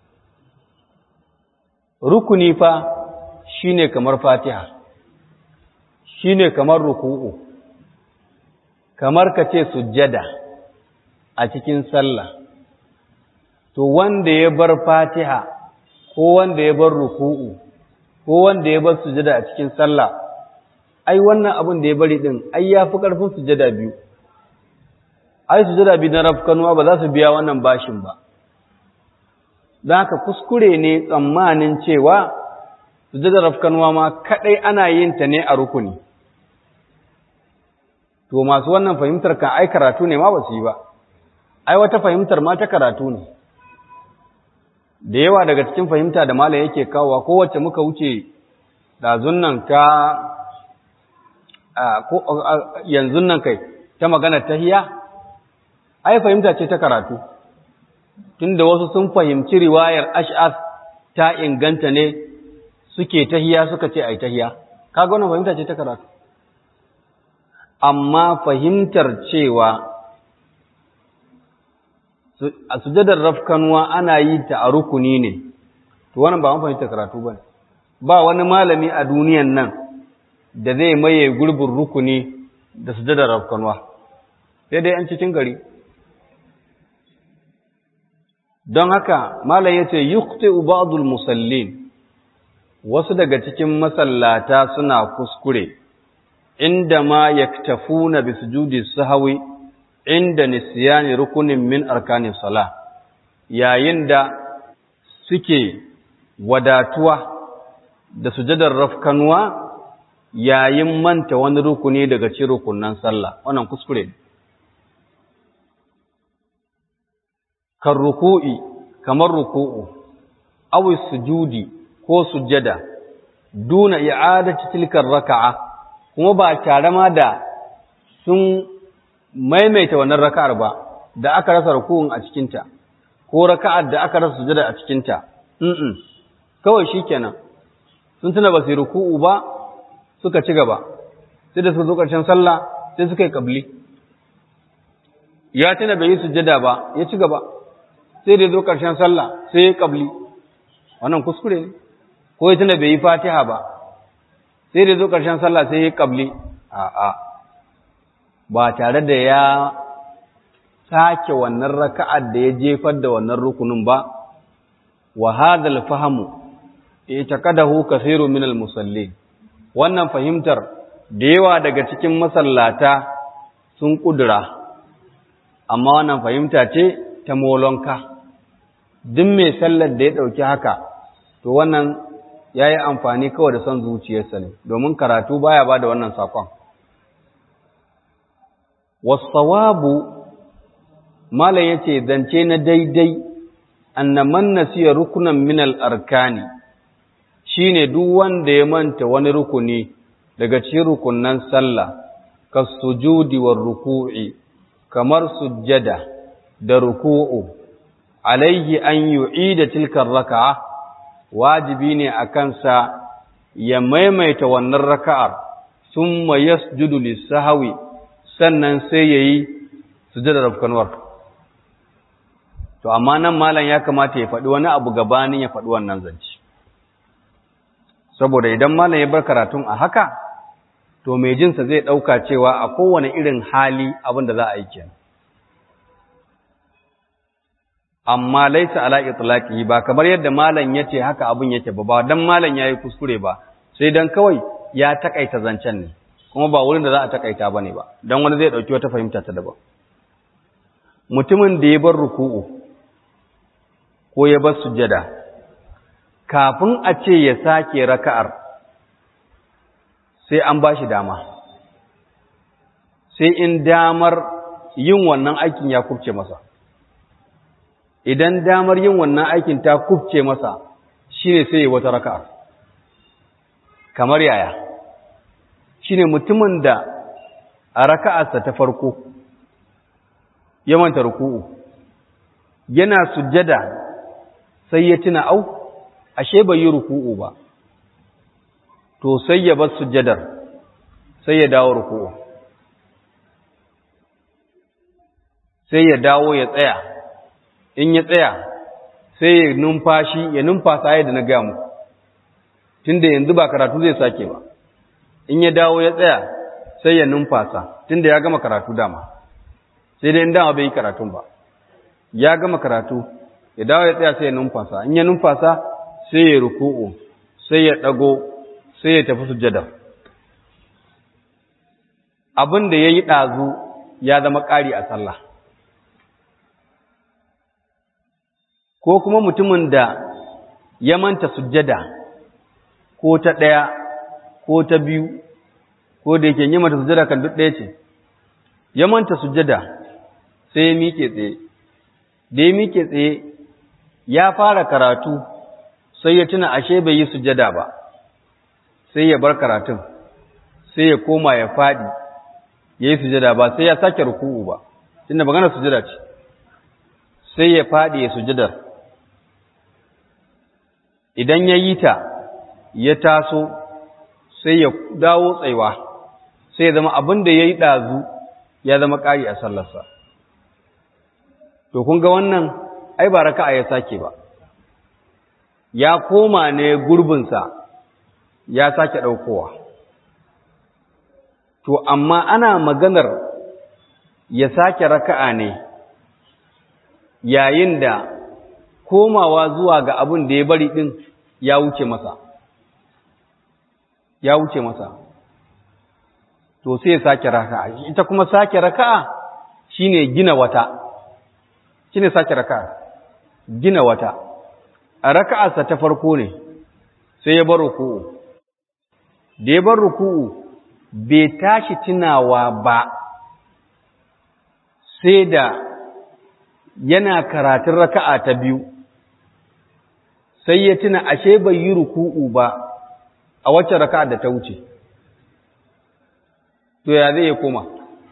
rukuni fa shine kamar fatiha shine kamar ruku'u kamar ka ce sujjada a cikin sallah to wanda ya bar fatiha ko wanda ya bar ruku'u ko wanda ya bar sujjada a cikin sallah ai wannan abin da ya bari din ai yafi karfin sujjada biyu ai sujjada biyu na rafkanuwa ba za su biya wannan bashin ba don haka kuskure ne tsammanin cewa sujjadar rafkanuwa ma kadai ana yin ta ne a rukuni to masu wannan fahimtar kan ai karatu ne ma ba su yi ba ai wata fahimtar ma ta karatu ne da yawa daga cikin fahimta da malam yake kawowa kowace muka wuce ɗazun nan ta yanzu nan kai ta magana tahiya ai fahimta ce ta karatu tunda wasu sun fahimci riwayar ash'as ta inganta ne suke tahiya suka ce ai tahiya kaga wannan fahimta ce ta karatu amma fahimtar cewa a sujadar rafkanuwa ana yi ta a rukuni ne to wannan ba mun fahimta karatu ba ba wani malami a duniyan nan da zai maye gurbin rukuni da sujadar rafkanuwa sai dai an cikin gari don haka malam yace yuqti'u ba'dul musallin wasu daga cikin masallata suna kuskure inda ma yaktafuna bi sujudi sahwi inda nisyani rukunin min arkanin salah yayin da suke wadatuwa da sujadar rafkanuwa yayin manta wani rukuni daga cikin rukunan sallah wannan kuskure ne kan ruku'i kamar ruku'u aw sujudi ko sujjada duna i'adati tilkar raka'a kuma ba tare ma da sun maimaita wannan raka'ar ba da aka rasa ruku'un a cikin ta ko raka'ar da aka rasa sujjada a cikin ta mm kawai shikenan sun tuna ba su ruku'u ba suka ci gaba sai da suka zo ƙarshen sallah sai suka yi kabli ya tuna bai yi sujjada ba ya ci gaba sai da zo ƙarshen sallah sai ya ƙabli wannan kuskure ne ko ya tuna bai yi fatiha ba sai da zo ƙarshen sallah sai ya ƙabli a'a ba tare da ya sake wannan raka'ar da ya jefar da wannan rukunin ba wa hadal fahamu itaqadahu kaseeru min al-musallin wannan fahimtar da yawa daga cikin masallata sun kudura amma wannan fahimta ce ta molonka duk mai sallar da ya ɗauki haka to wannan ya yi amfani kawai da son zuciyarsa ne domin karatu baya ba da wannan sakon wasawabu malam ya ce zance na daidai annaman nasiya rukunan minal arkani shine duk wanda ya manta wani rukuni daga cikin rukunan sallah ka sujudi war ruku'i kamar sujjada da ruku'u alaihi an yu'ida tilkar raka'a wajibi ne a kansa ya maimaita wannan raka'ar summa yasjudu lis-sahwi sannan sai yayi sujudar rafkanwar to amma nan malam ya kamata ya faɗi wani abu gabanin ya faɗi wannan zance saboda idan malam ya bar karatun a haka to mai jinsa zai ɗauka cewa a kowane irin hali abin da za a yi kenan amma laisa ala itlaqihi ba kamar yadda malam yace haka abun yake ba ba dan malam yayi kuskure ba sai dan kawai ya takaita zancen ne kuma ba wurin da za a takaita bane ba dan wani zai dauki wata fahimta ta daban mutumin da ya bar ruku'u ko ya bar sujjada kafin a ce ya sake raka'ar sai an bashi dama sai in damar yin wannan aikin ya kubce masa idan damar yin wannan aikin ta kubce masa shine sai wata raka'a kamar yaya shine mutumin da a raka'arsa ta farko ya manta ruku'u yana sujjada sai ya tuna au ashe bai yi ruku'u ba to sai ya bar sujjadar sai ya dawo ruku'u sai ya dawo ya tsaya in ya tsaya sai ya numfashi ya numfasa yadda na gaya muku tunda yanzu ba karatu zai sake ba in ya dawo ya tsaya sai ya numfasa tunda ya gama karatu dama sai dai in dama bai yi karatun ba ya gama karatu ya dawo ya tsaya sai ya numfasa in ya numfasa sai ya ruku'u sai ya dago sai ya tafi sujjada abin da ya yi ɗazu ya zama ƙari a sallah ko kuma mutumin da ya manta sujjada ko ta ɗaya ko ta biyu ko da yake yi mata sujjada kan duk ɗaya ce ya manta sujjada sai ya miƙe tsaye da ya miƙe tsaye ya fara karatu sai ya tuna ashe bai yi sujjada ba sai ya bar karatun sai ya koma ya faɗi ya yi sujjada ba sai ya sake ruku'u ba tunda magana sujjada ce sai ya faɗi ya sujjadar idan ya yi ta ya taso sai ya dawo tsaiwa sai ya zama abin da ya yi ɗazu ya zama ƙari a sallarsa to kun ga wannan ai ba raka'a ya sake ba ya koma ne gurbinsa ya sake ɗaukowa to amma ana maganar ya sake raka'a ne yayin da komawa zuwa ga abin da ya bari ɗin ya wuce masa ya wuce masa to sai ya sake raka'a ita kuma sake raka'a shine gina wata shine sake raka'a gina wata a raka'arsa ta farko ne sai ya bar ruku'u da ya bar ruku'u bai tashi tunawa ba sai da yana karatun raka'a ta biyu sai ya tuna ashe bai yi ruku'u ba a wacce raka'a da ta wuce to ya zai ya koma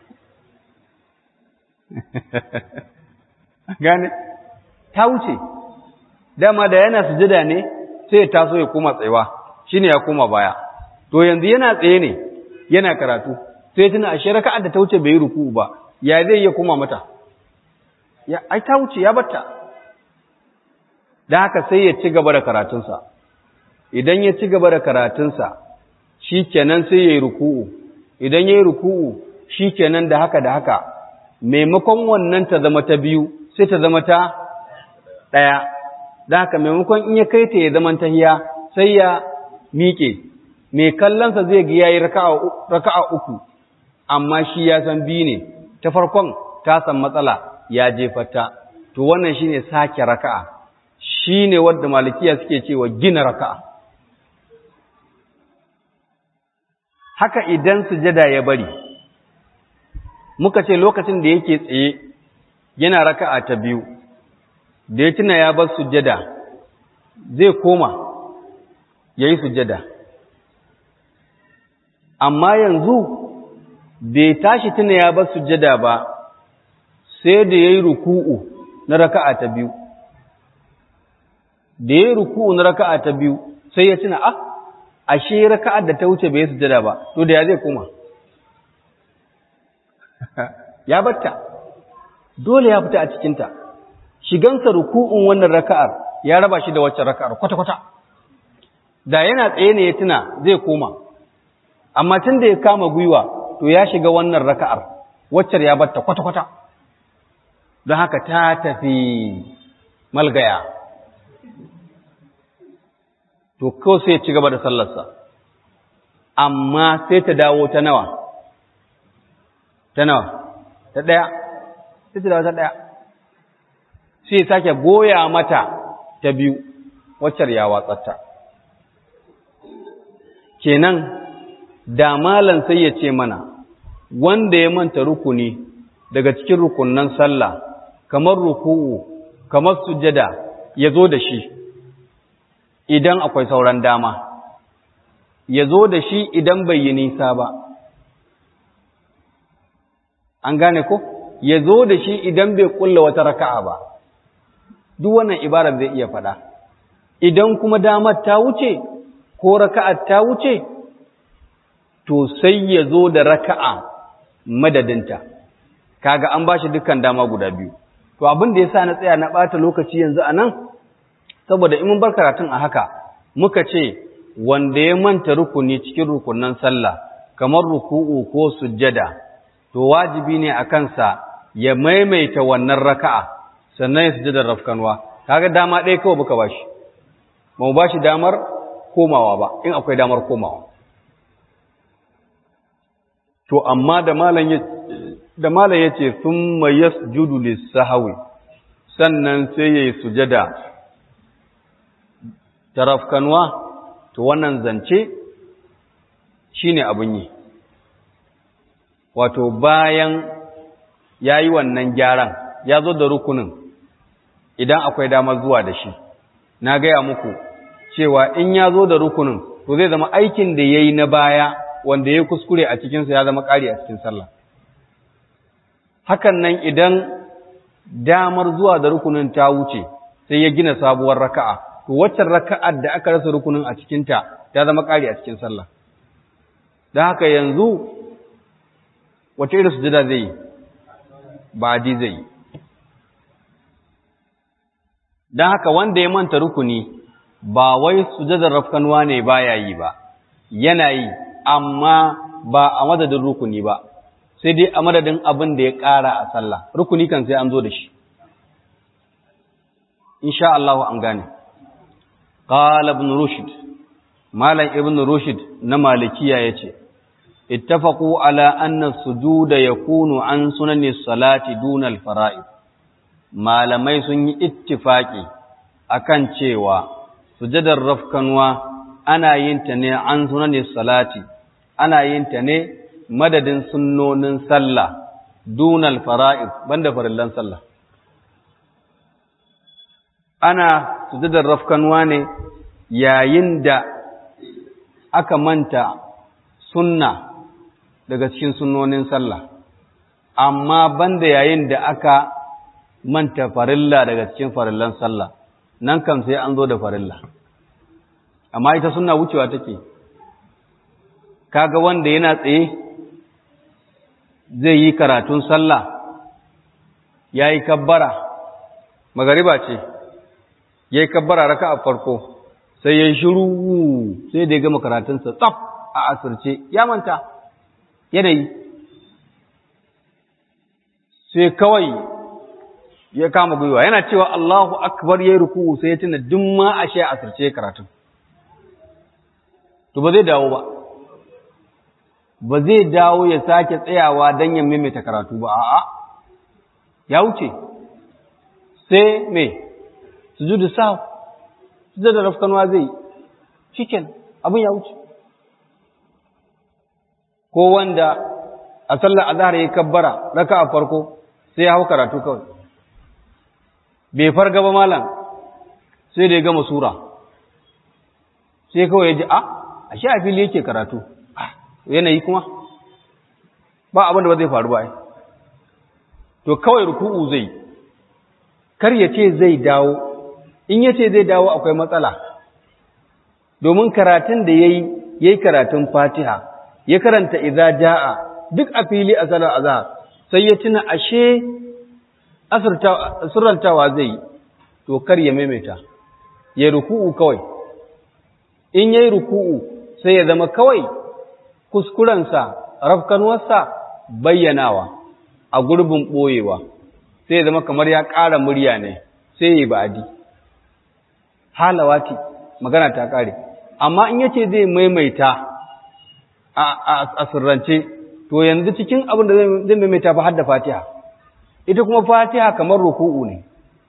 gane ta wuce dama da yana sujada ne sai ya taso ya koma tsayawa shine ya koma baya to yanzu yana tsaye ne yana karatu sai tuna ashe raka'ar da ta wuce bai yi ruku'u ba ya zai ya koma mata ya ai ta wuce ya batta dan haka sai ya ci gaba da karatunsa idan ya ci gaba da karatunsa shikenan sai ya yi ruku'u idan ya yi ruku'u shikenan da haka da haka maimakon wannan ta zama ta biyu sai ta zama ta ɗaya da haka maimakon in ya kai ta ya zama tahiya sai ya miƙe mai kallonsa zai ga yayi raka'a uku amma shi ya san biyu ne ta farkon ta san matsala ya jefata to wannan shine sake raka'a shine wanda malikiya suke cewa gina raka'a haka idan sujada ya bari muka ce lokacin da yake tsaye yana raka'a ta biyu da ya tuna ya bar sujada zai koma yayi sujada amma yanzu bai tashi tuna ya bar sujada ba sai da yayi ruku'u na raka'a ta biyu da yayi ruku'u na raka'a ta biyu sai ya tuna ah ashe raka'ar da ta wuce bai sujada ba to da ya zai koma ya batta dole ya fita a cikinta shigansa ruku'un wannan raka'ar ya raba shi da waccan raka'ar kwata-kwata da yana tsaye ne ya tuna zai koma amma tun da ya kama gwiwa to ya shiga wannan raka'ar waccar ya batta kwata-kwata don haka ta tafi malgaya to ko sai ci gaba da sallarsa amma sai ta dawo ta nawa ta nawa ta ɗaya sai ta dawo ta ɗaya sai sake goya mata ta biyu waccar ya watsatta kenan da malan sai ya ce mana wanda ya manta rukuni daga cikin rukunnan sallah kamar ruku'u kamar sujjada ya zo da shi idan akwai sauran dama ya zo da shi idan bai yi nisa ba an gane ko ya zo da shi idan bai kulla wata raka'a ba duk wannan ibarar zai iya faɗa idan kuma damar ta wuce ko raka'ar ta wuce to sai ya zo da raka'a madadinta kaga an bashi dukkan dama guda biyu to abin da yasa na tsaya na ɓata lokaci yanzu a nan saboda in mun bar karatun a haka muka ce wanda ya manta rukuni cikin rukunan sallah kamar ruku'u ko sujjada to wajibi ne a kansa ya maimaita wannan raka'a sannan ya sujjadar rafkanwa kaga dama ɗaya kawai muka bashi ba mu bashi damar komawa ba in akwai damar komawa to amma da malam ya da malam yace thumma yasjudu lis-sahwi sannan sai yayi sujada tarafkanwa to wannan zance shine abun yi wato bayan yayi wannan gyaran ya zo da rukunin idan akwai damar zuwa da shi na gaya muku cewa in ya zo da rukunin to zai zama aikin da yayi na baya wanda ya kuskure a cikinsa ya zama ƙari a cikin sallah hakan nan idan damar zuwa da rukunin ta wuce sai ya gina sabuwar raka'a to waccan raka'ar da aka rasa rukunin a cikinta ta zama ƙari a cikin sallah don haka yanzu wace irin sujada zai yi ba di zai yi don haka wanda ya manta rukuni ba wai sujadar rafkanuwa ne baya yi ba yana yi amma ba a madadin rukuni ba sai dai a madadin abin da ya ƙara a sallah rukuni kan sai an zo da shi insha Allah an gane qala ibn rushd malam ibn rushd na malikiya yace ittafaqu ala anna sujuda yakunu an sunani salati duna al-fara'id malamai sun yi ittifaki akan cewa sujadar rafkanwa ana yin ta ne an sunani salati ana yin ta ne madadin sunnonin sallah dunal fara'id banda farillan sallah ana sujudar rafkanwa ne yayin da aka manta sunna daga cikin sunnonin sallah amma banda yayin da aka manta farilla daga cikin farillan sallah nan kam sai an zo da farilla amma ita sunna wucewa take kaga wanda yana tsaye zai yi karatun sallah ya yi kabbara magariba ce ya yi kabbara raka a farko sai ya yi shiru sai da ya gama karatunsa tsaf a asirce ya manta yanayi sai kawai ya kama gwiwa yana cewa Allahu akbar ya yi ruku sai ya tuna duk ma a shi a asirce karatun to ba zai dawo ba ba zai dawo ya sake tsayawa don ya maimaita karatu ba a'a ya wuce sai me sujudu sahu sujudu da rafkanwa zai cikin abin ya wuce ko wanda a sallar azhar ya kabbara raka a farko sai ya hau karatu kawai bai farga ba malam sai da ya gama sura sai kawai ya ji a a sha fili yake karatu yanayi kuma ba abin da ba zai faru ba to kawai ruku'u zai kar ya ce zai dawo in ya ce zai dawo akwai matsala domin karatun da yayi yayi karatun Fatiha ya karanta idza jaa duk a fili a salar azhar sai ya tuna ashe asirrantawa zai to kar ya maimaita ya ruku'u kawai in yayi ruku'u sai ya zama kawai kuskurensa rafkanuwarsa bayyanawa a gurbin ɓoyewa sai ya zama kamar ya ƙara murya ne sai yi ba'adi halawati magana ta kare amma in yace zai maimaita a sirrance to yanzu cikin abin da zai maimaita ba har da fatiha ita kuma fatiha kamar ruku'u ne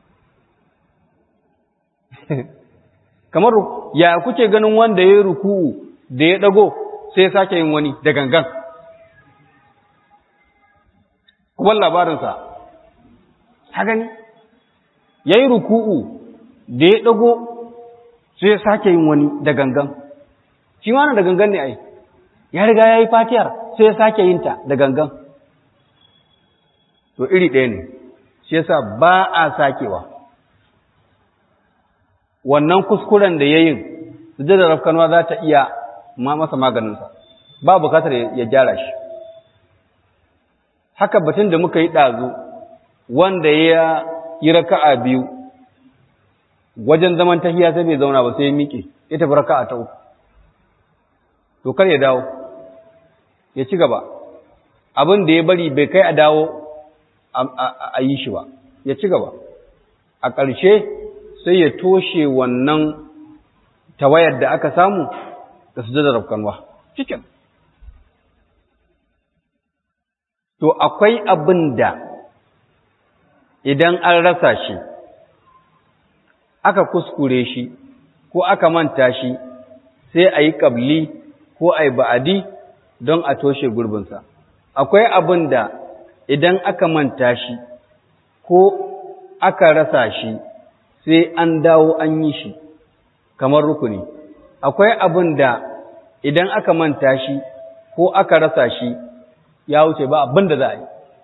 kamar ya kuke ganin wanda ya yi ruku'u da ya dago sai ya sake yin wani da gangan kuma labarinsa ta gani ya yi ruku'u da ya dago sai ya sake yin wani da gangan shi ma da gangan ne ai ya riga ya yi fatiyar sai ya sake yin ta da gangan to iri ɗaya ne shi yasa ba a sakewa wannan kuskuren da ya yin sujjadar rafkanuwa za ta iya ma masa maganinsa ba bukatar ya gyara shi haka batun da muka yi ɗazu wanda ya yi raka'a biyu wajen zaman tahiya sai bai zauna ba sai ya miƙe ya tafi raka'a ta uku to kar ya dawo ya ci gaba abin da ya bari bai kai a dawo a yi shi ba ya ci gaba a ƙarshe sai ya toshe wannan tawayar da aka samu da su da rafkanwa cikin to akwai abin da idan an rasa shi aka kuskure shi ko aka manta shi sai a yi ƙabli ko a yi ba'adi don a toshe gurbinsa akwai abin da idan aka manta shi ko aka rasa shi sai an dawo an yi shi kamar rukuni akwai abin da idan aka manta shi ko aka rasa shi ya wuce ba abin da za a yi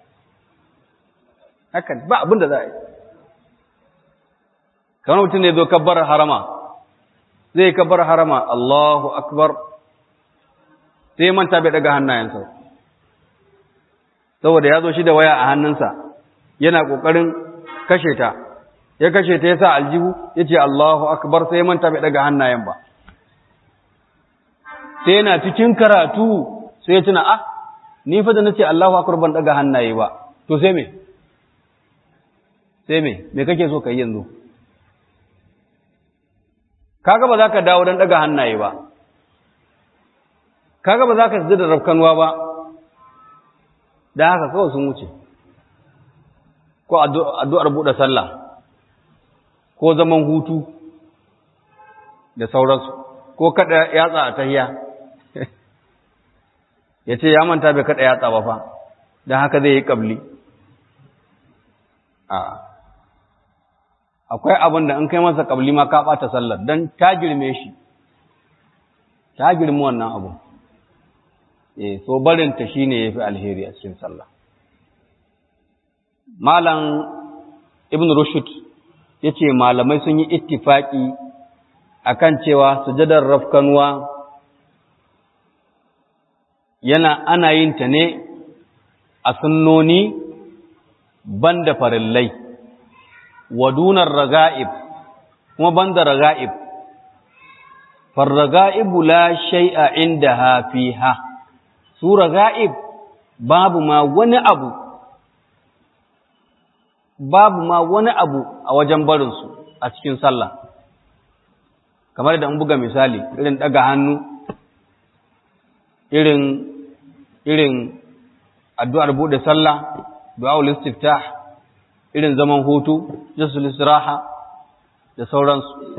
hakan ba abin da za a yi kamar mutum ne zo kabbar harama zai kabbar harama Allahu akbar sai manta bai daga hannayensa saboda ya zo shi da waya a hannunsa yana ƙoƙarin kashe ta ya kashe ta ya sa aljihu ya ce Allahu akbar sai manta bai daga hannayen ba sai yana cikin karatu sai ya tuna ah ni fa da nace Allahu akbar ban daga hannaye ba to sai me sai me me kake so kai yanzu kaga ba za ka dawo don daga hannaye ba kaga ba za ka da rafkanuwa ba da haka kawai sun wuce ko addu'ar buɗe sallah ko zaman hutu da sauransu ko kada yatsa a tahiya ya ce ya manta bai kada yatsa ba fa don haka zai yi ƙabli a akwai abin da in kai masa ƙabli ma ka ɓata sallar don ta girme shi ta girme wannan abu e so barinta shi ne ya fi alheri a cikin sallah malam ibn rushd ya ce malamai sun yi ittifaki akan cewa sujadar rafkanuwa yana ana yin ta ne a sunnoni banda farillai wadunar raga'ib kuma banda raga'ib farraga'ibu la shay'a indaha fiha su raga'ib babu ma wani abu babu ma wani abu a wajen barinsu a cikin sallah kamar da an buga misali irin daga hannu irin irin addu'ar bude sallah du'aul istiftah irin zaman hutu jasul istiraha da sauransu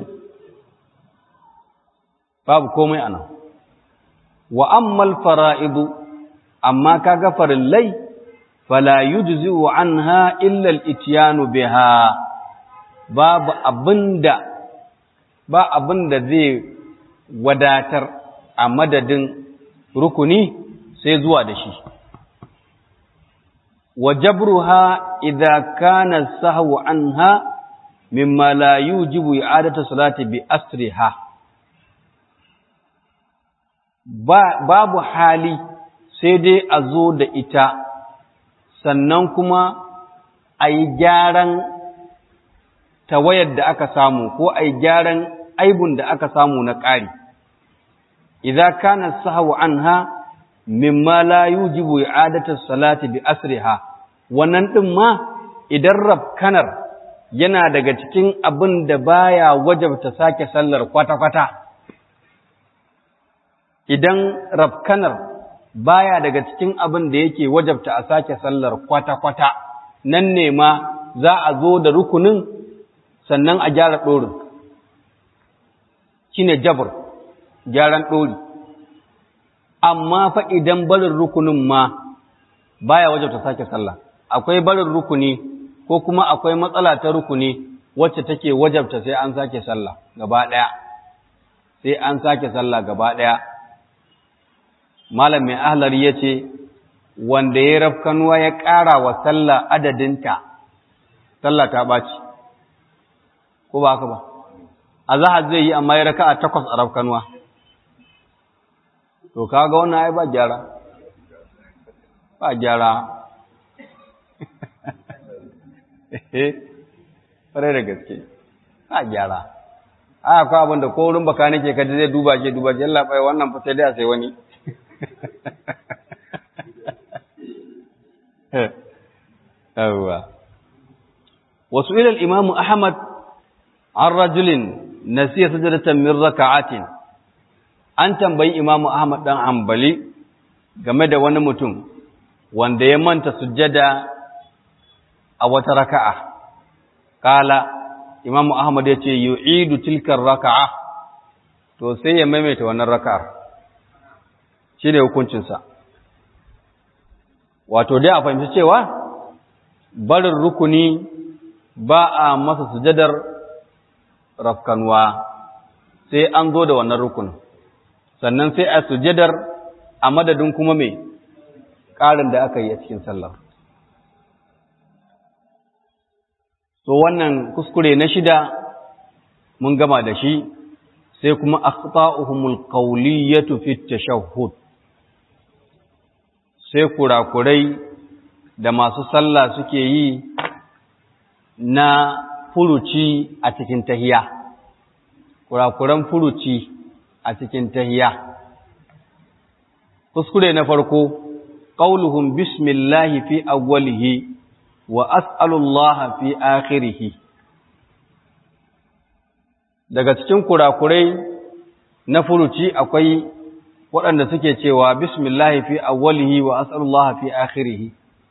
babu komai anan wa ammal fara'idu amma kaga farillai fala yujzi'u anha illa al-ityanu biha babu abinda ba abinda zai wadatar a madadin rukuni sai zuwa da shi wa jabruha idza kana sahwu anha mimma la yujibu i'adatu salati bi asriha ba babu hali sai dai a zo da ita sannan kuma a yi gyaran tawayar da aka samu ko a yi gyaran aibun da aka samu na ƙari. Iza kana sahawu anha mimma la yujibu i'adatu salati bi asriha wannan din ma idan rabkanar yana daga cikin abin da baya wajabta sake sallar kwata-kwata idan rafkanar baya daga cikin abin da yake wajabta a sake sallar kwata-kwata nan ne ma za a zo da rukunin sannan a gyara ɗorin shi ne jabir gyaran ɗori amma fa idan barin rukunin ma baya wajabta sake sallah akwai barin rukuni ko kuma akwai matsala ta rukuni wacce take wajabta sai an sake sallah gaba ɗaya sai an sake sallah gaba ɗaya malam mai ahlari ya ce wanda ya rafkanuwa ya ƙara wa sallah adadinta sallah ta ɓaci ko ba haka ba a zahar zai yi amma ya raka a takwas a rafkanuwa to kaga wannan ai ba gyara ba gyara ƙwarai da gaske ba gyara a akwai abin da ko wurin baka nake kaji zai duba ke duba ke yalla bai wannan fa sai dai a sai wani yawwa wasu ilal imamu ahmad an rajulin nasiya sajadatan min raka'atin an tambayi imamu ahmad dan hanbali game da wani mutum wanda ya manta sujjada a wata raka'a kala imamu ahmad ya ce yu'idu tilkar raka'a to sai ya maimaita wannan raka'ar shi ne hukuncinsa wato dai a fahimci cewa barin rukuni ba a masa sujadar rafkanuwa sai an zo da wannan rukunin sannan sai a sujadar a madadin kuma mai ƙarin da aka yi a cikin sallar so wannan kuskure na shida mun gama da shi sai kuma akhta'uhumul qawliyatu fi tashahhud sai kurakurai da masu sallah suke yi na furuci a cikin tahiya kurakuran furuci a cikin tahiya kuskure na farko qauluhum bismillahi fi awwalihi wa as'alullaha fi akhirih daga cikin kurakurai na furuci akwai waɗanda suke cewa bismillahi fi awwalihi wa as'alullaha fi akhirih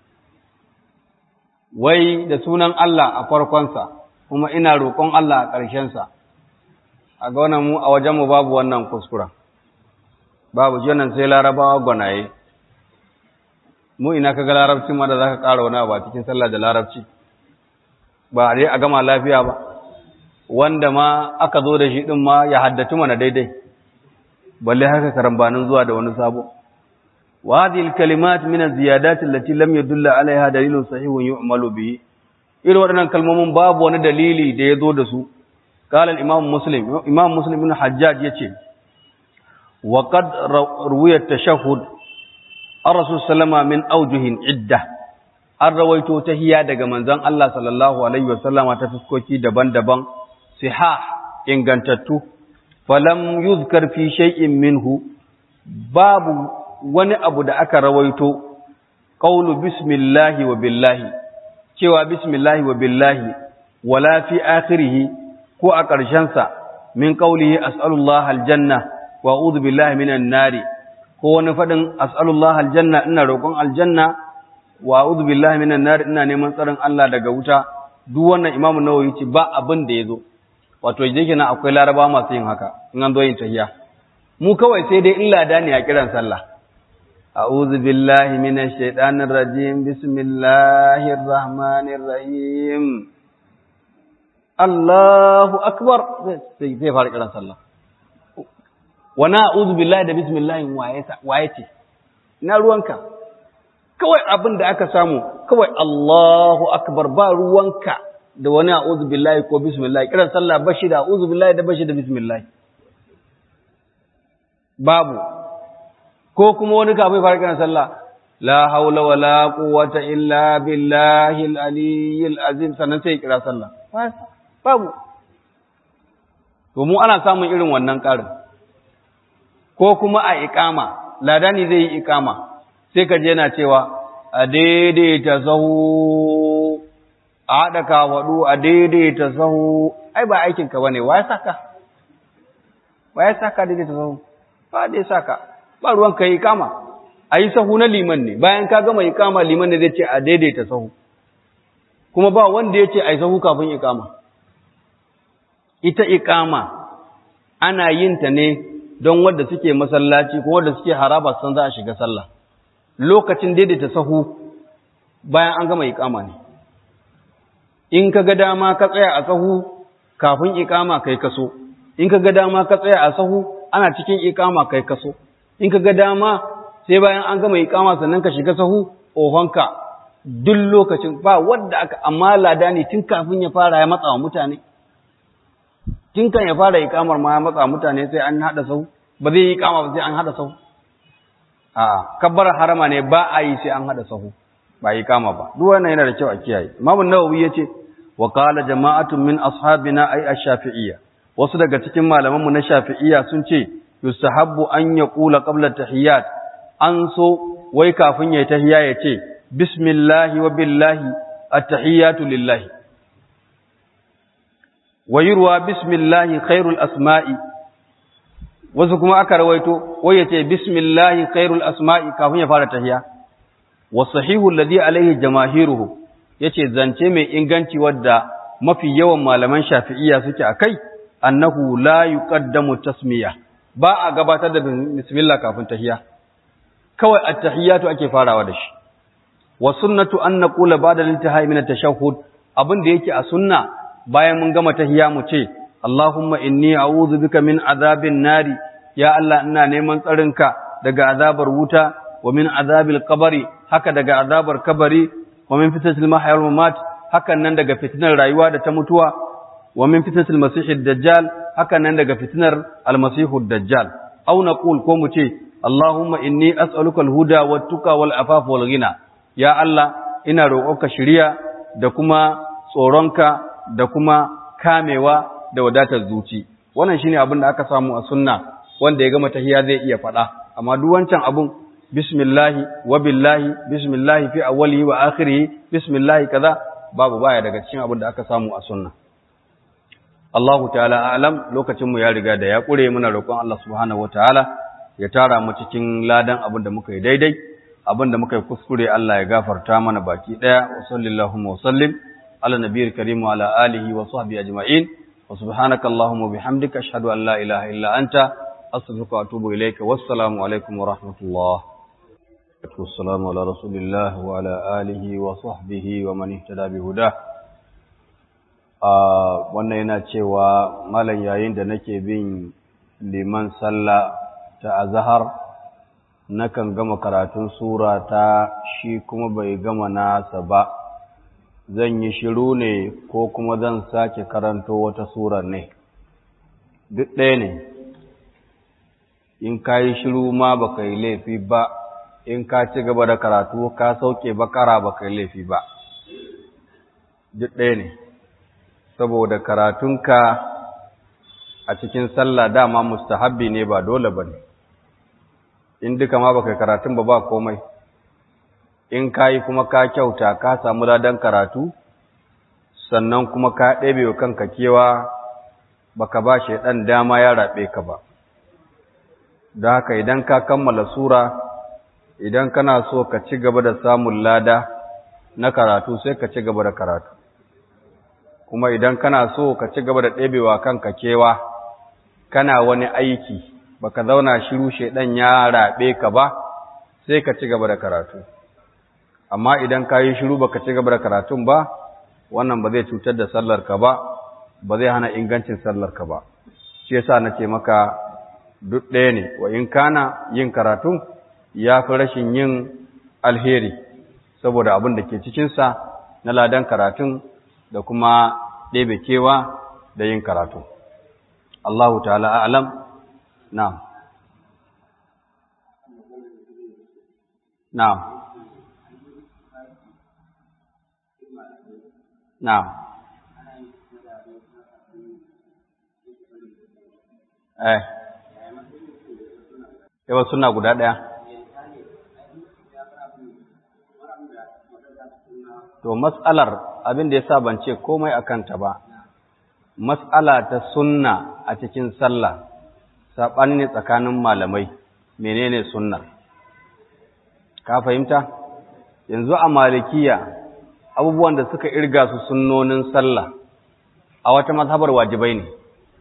wai da sunan Allah a farkonsa kuma ina roƙon Allah a ƙarshensa a ga wannan mu a wajenmu babu wannan kuskura babu shi wannan sai larabawa gwanaye mu ina kaga larabci ma da zaka ƙara wani ba cikin sallah da larabci ba a dai a gama lafiya ba wanda ma aka zo da shi din ma ya haddatu mana daidai balle haka karambanin zuwa da wani sabo wa hadhihi alkalimat min az-ziyadat allati lam yadulla alaiha dalilun sahihun yu'malu bihi irin waɗannan kalmomin babu wani dalili da ya zo da su قال الإمام مسلم إمام مسلم بن حجاج يتي وقد روي التشهد الرسول صلى الله عليه وسلم من أوجه عدة an rawaito ta hiya daga manzon Allah sallallahu alaihi wasallama ta fuskoki daban-daban sihah ingantattu falam yuzkar fi shay'in minhu babu wani abu da aka rawaito qawlu bismillahi wa billahi cewa bismillahi wa billahi wala fi akhirih ko a ƙarshensa min qawlihi as'alullaha aljanna wa a'udhu billahi minan nari ko wani fadin as'alullaha aljanna ina roƙon aljanna wa a'udhu billahi minan nar ina neman tsarin Allah daga wuta duk wannan Imam Nawawi ce ba abin da yazo wato yake na akwai laraba masu yin haka in an zo yin tahiyya mu kawai sai dai illa da ne a kiran sallah a'udhu billahi minash shaitanir rajim bismillahir rahmanir rahim Allahu akbar sai sai fara kiran sallah wa na'udhu billahi da bismillah waye waye ce ina ruwanka kawai abin da aka samu kawai Allahu akbar ba ruwanka da wani a'udhu billahi ko bismillah kiran sallah bashi da a'udhu billahi da bashi da bismillah babu ko kuma wani kafin fara kiran sallah la haula wala quwwata illa billahi al-aliyyil azim sannan sai kira sallah babu to mu ana samun irin wannan karin ko kuma a iqama ladani zai yi iqama sai ka je yana cewa a daidaita sahu a haɗa kafaɗu a daidaita sahu ai ba aikinka ba ne wa ya saka wa ya saka daidaita sahu ba da ya saka ba ruwan ka yi kama a yi sahu na liman ne bayan ka gama ikama liman ne zai ce a daidaita sahu kuma ba wanda ya ce a yi sahu kafin ikama ita ikama ana yin ta ne don wadda suke masallaci ko wadda suke haraba san za a shiga sallah lokacin daidaita sahu bayan an gama ikama ne in ka ga dama ka tsaya a sahu kafin ikama kai kaso in ka ga dama ka tsaya a sahu ana cikin ikama kai kaso in ka ga dama sai bayan an gama ikama sannan ka shiga sahu ohonka duk lokacin ba wadda aka amma lada ne tun kafin ya fara ya matsa wa mutane tun kan ya fara ikamar ma ya matsa mutane sai an hada sahu ba zai yi ikama ba sai an hada sahu a'a kabbar harama ne ba a yi sai an hada sahu ba yi kama ba duk wannan yana da kyau a kiyaye Imam an-Nawawi yace wa qala jama'atun min ashabina ay ash-shafi'iyya wasu daga cikin malaman mu na Shafi'iyya sun ce yustahabbu an yaqula qabla tahiyyat an so wai kafin yayi tahiyya yace bismillahi wa billahi at-tahiyyatu lillahi wa yurwa bismillahi khairul asma'i wasu kuma aka rawaito wai yace bismillahi khairul asma'i kafin ya fara tahiyya wasahihu alladhi alaihi jamahiruhu yace zance mai inganci wadda mafi yawan malaman shafi'iyya suke akai annahu la yuqaddamu tasmiya ba a gabatar da bismillah kafin tahiyya kawai at-tahiyyatu ake farawa da shi wa sunnatu an naqula ba'da al-intihai min at-tashahhud abin da yake a sunna bayan mun gama tahiyya mu ce Allahumma inni a'udhu bika min azabin nari ya Allah ina neman tsarinka daga azabar wuta wa min azabil qabri haka daga azabar kabari wa min fitnatil mahya wal mamat hakan nan daga fitnar rayuwa da ta mutuwa wa min fitnatil masihid dajjal hakan nan daga fitnar al masihud dajjal aw naqul ko mu ce allahumma inni as'aluka al huda wat tuqa wal afaf wal ghina ya allah ina roƙonka shiriya da kuma tsoronka da kuma kamewa da wadatar zuci wannan shine abin da aka samu a sunna wanda ya gama tahiyya zai iya faɗa amma duk wancan abun bismillahi wa billahi bismillahi fi awwalihi wa akhirihi bismillahi kaza babu baya daga cikin abin da aka samu a sunna Allahu ta'ala a'lam lokacin mu ya riga da ya kure muna roƙon Allah subhanahu wataala ya tara mu cikin ladan abin da muka yi daidai abin da muka yi kuskure Allah ya gafarta mana baki daya wa sallallahu wa sallim ala nabiyil karim wa ala alihi wa sahbihi ajma'in wa subhanaka allahumma bihamdika ashhadu an la ilaha illa anta astaghfiruka wa atubu ilayka wassalamu alaikum wa rahmatullah والسلام على رسول الله وعلى آله وصحبه ومن اهتدى بهداه wannan yana cewa malam yayin da nake bin liman sallah ta azhar nakan gama karatun sura ta shi kuma bai gama nasa ba zan yi shiru ne ko kuma zan sake karanto wata sura ne duk ɗaya ne in ka yi shiru ma baka yi laifi ba in ka ci gaba da karatu ka sauke bakara ba kai laifi ba duk ɗaya ne saboda karatunka a cikin sallah dama mustahabbi ne ba dole ba ne in duka ma baka karatun ba ba komai in ka yi kuma ka kyauta ka samu ladan karatu sannan kuma ka ɗebe wa kanka kewa baka ba shi ɗan dama ya raɓe ka ba da haka idan ka kammala sura idan kana so ka ci gaba da samun lada na karatu sai ka ci gaba da karatu kuma idan kana so ka ci gaba da ɗebewa kanka kewa kana wani aiki baka zauna shiru shedan ya raɓe ka ba sai ka ci gaba da karatu amma idan ka yi shiru baka ci gaba da karatun ba wannan ba zai cutar da sallar ka ba ba zai hana ingancin sallar ka ba shi yasa nace maka duk ɗaya ne wa in kana yin karatun ya fi rashin yin alheri saboda abin da ke cikinsa na ladan karatun da kuma ɗebe kewa da yin karatu. Allahu ta'ala a'alam na na na eh yawa suna guda ɗaya to matsalar abin da yasa ban ce komai akan ta ba mas'ala ta sunna a cikin sallah sabani ne tsakanin malamai menene sunnar ka fahimta yanzu a malikiya abubuwan da suka irga su sunnonin sallah a wata mazhabar wajibai ne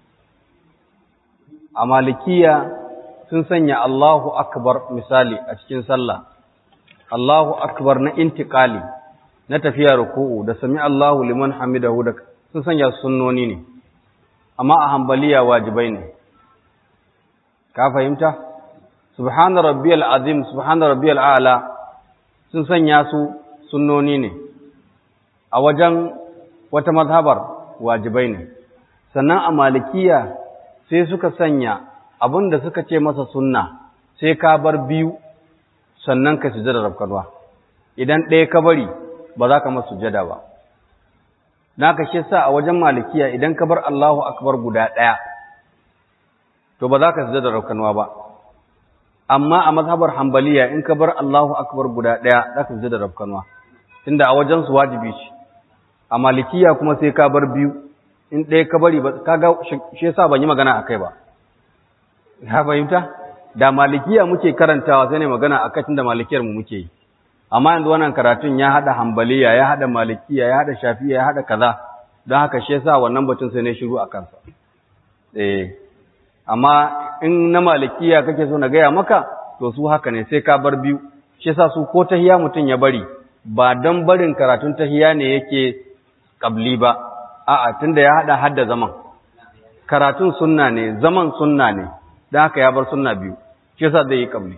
a malikiya sun sanya Allahu akbar misali a cikin sallah Allahu akbar na intiqali na tafiya ruku'u da sami Allahu liman hamidahu da sun sanya sunnoni ne amma a hanbaliya wajibai ne ka fahimta subhana rabbiyal azim subhana rabbiyal a'la sun sanya su sunnoni ne a wajen wata mazhabar wajibai ne sannan a malikiya sai suka sanya abin da suka ce masa sunna sai ka bar biyu sannan ka sujada rafkarwa idan ɗaya ka bari ba za ka masa sujada ba na ka shi sa a wajen malikiya idan ka bar Allahu akbar guda ɗaya to ba za ka sujada rafkarwa ba amma a mazhabar hambaliya in ka bar Allahu akbar guda ɗaya za ka sujada rafkarwa tunda a wajen su wajibi ce a malikiya kuma sai ka bar biyu in ɗaya ka bari ba kaga shi yasa ban yi magana akai ba ka fahimta da malikiya muke karantawa sai ne magana a kacin da malikiyar mu muke yi amma yanzu wannan karatun ya hada hambaliya ya hada malikiya ya hada shafiya ya hada kaza don haka shi yasa wannan batun sai ne shiru a kansa eh amma in na malikiya kake so na gaya maka to su haka ne sai ka bar biyu shi yasa su ko tahiya mutum ya bari ba don barin karatun tahiya ne yake kabli ba a'a tunda ya hada hadda zaman karatun sunna ne zaman sunna ne dan haka ya bar sunna biyu shi yasa zai yi kabli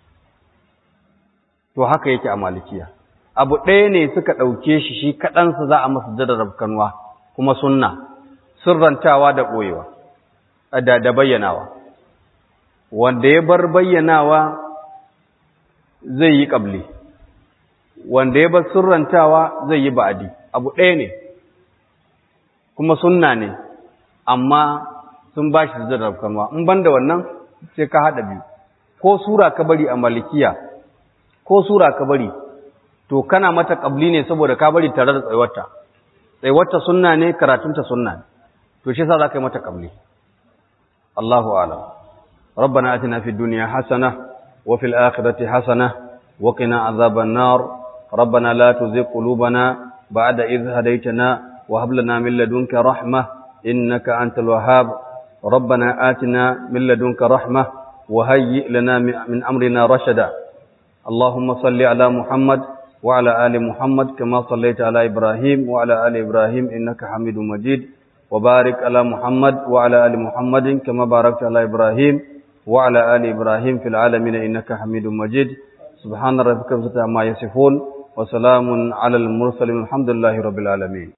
to haka yake a malikiya abu ɗaya ne suka ɗauke shi shi kaɗansa za a masa jadar rabkanwa kuma sunna sirrantawa da ɓoyewa da, da bayyanawa wanda ya bar bayyanawa zai yi ƙabli wanda ya bar sirrantawa zai yi ba'adi abu ɗaya ne kuma sunna ne amma sun ba shi jadar rabkanwa in ban da wannan sai ka haɗa biyu ko sura ka bari a malikiya ko sura ka bari to kana mata kabli ne saboda ka bari tare da tsayuwarta tsayuwarta sunna ne karatunta sunna ne to shi yasa zaka yi mata kabli Allahu a'lam ربنا آتنا في الدنيا حسنة وفي الآخرة حسنة وقنا عذاب النار ربنا لا تزغ قلوبنا بعد إذ هديتنا وهب لنا من لدنك رحمة إنك أنت الوهاب ربنا آتنا من لدنك رحمة وهيئ لنا من أمرنا رشدا اللهم صل على محمد وعلى آل محمد كما صليت على إبراهيم وعلى آل إبراهيم إنك حميد مجيد وبارك على محمد وعلى آل محمد كما باركت على إبراهيم وعلى آل إبراهيم في العالمين إنك حميد مجيد سبحان ربك رب العزة عما يصفون وسلام على المرسلين الحمد لله رب العالمين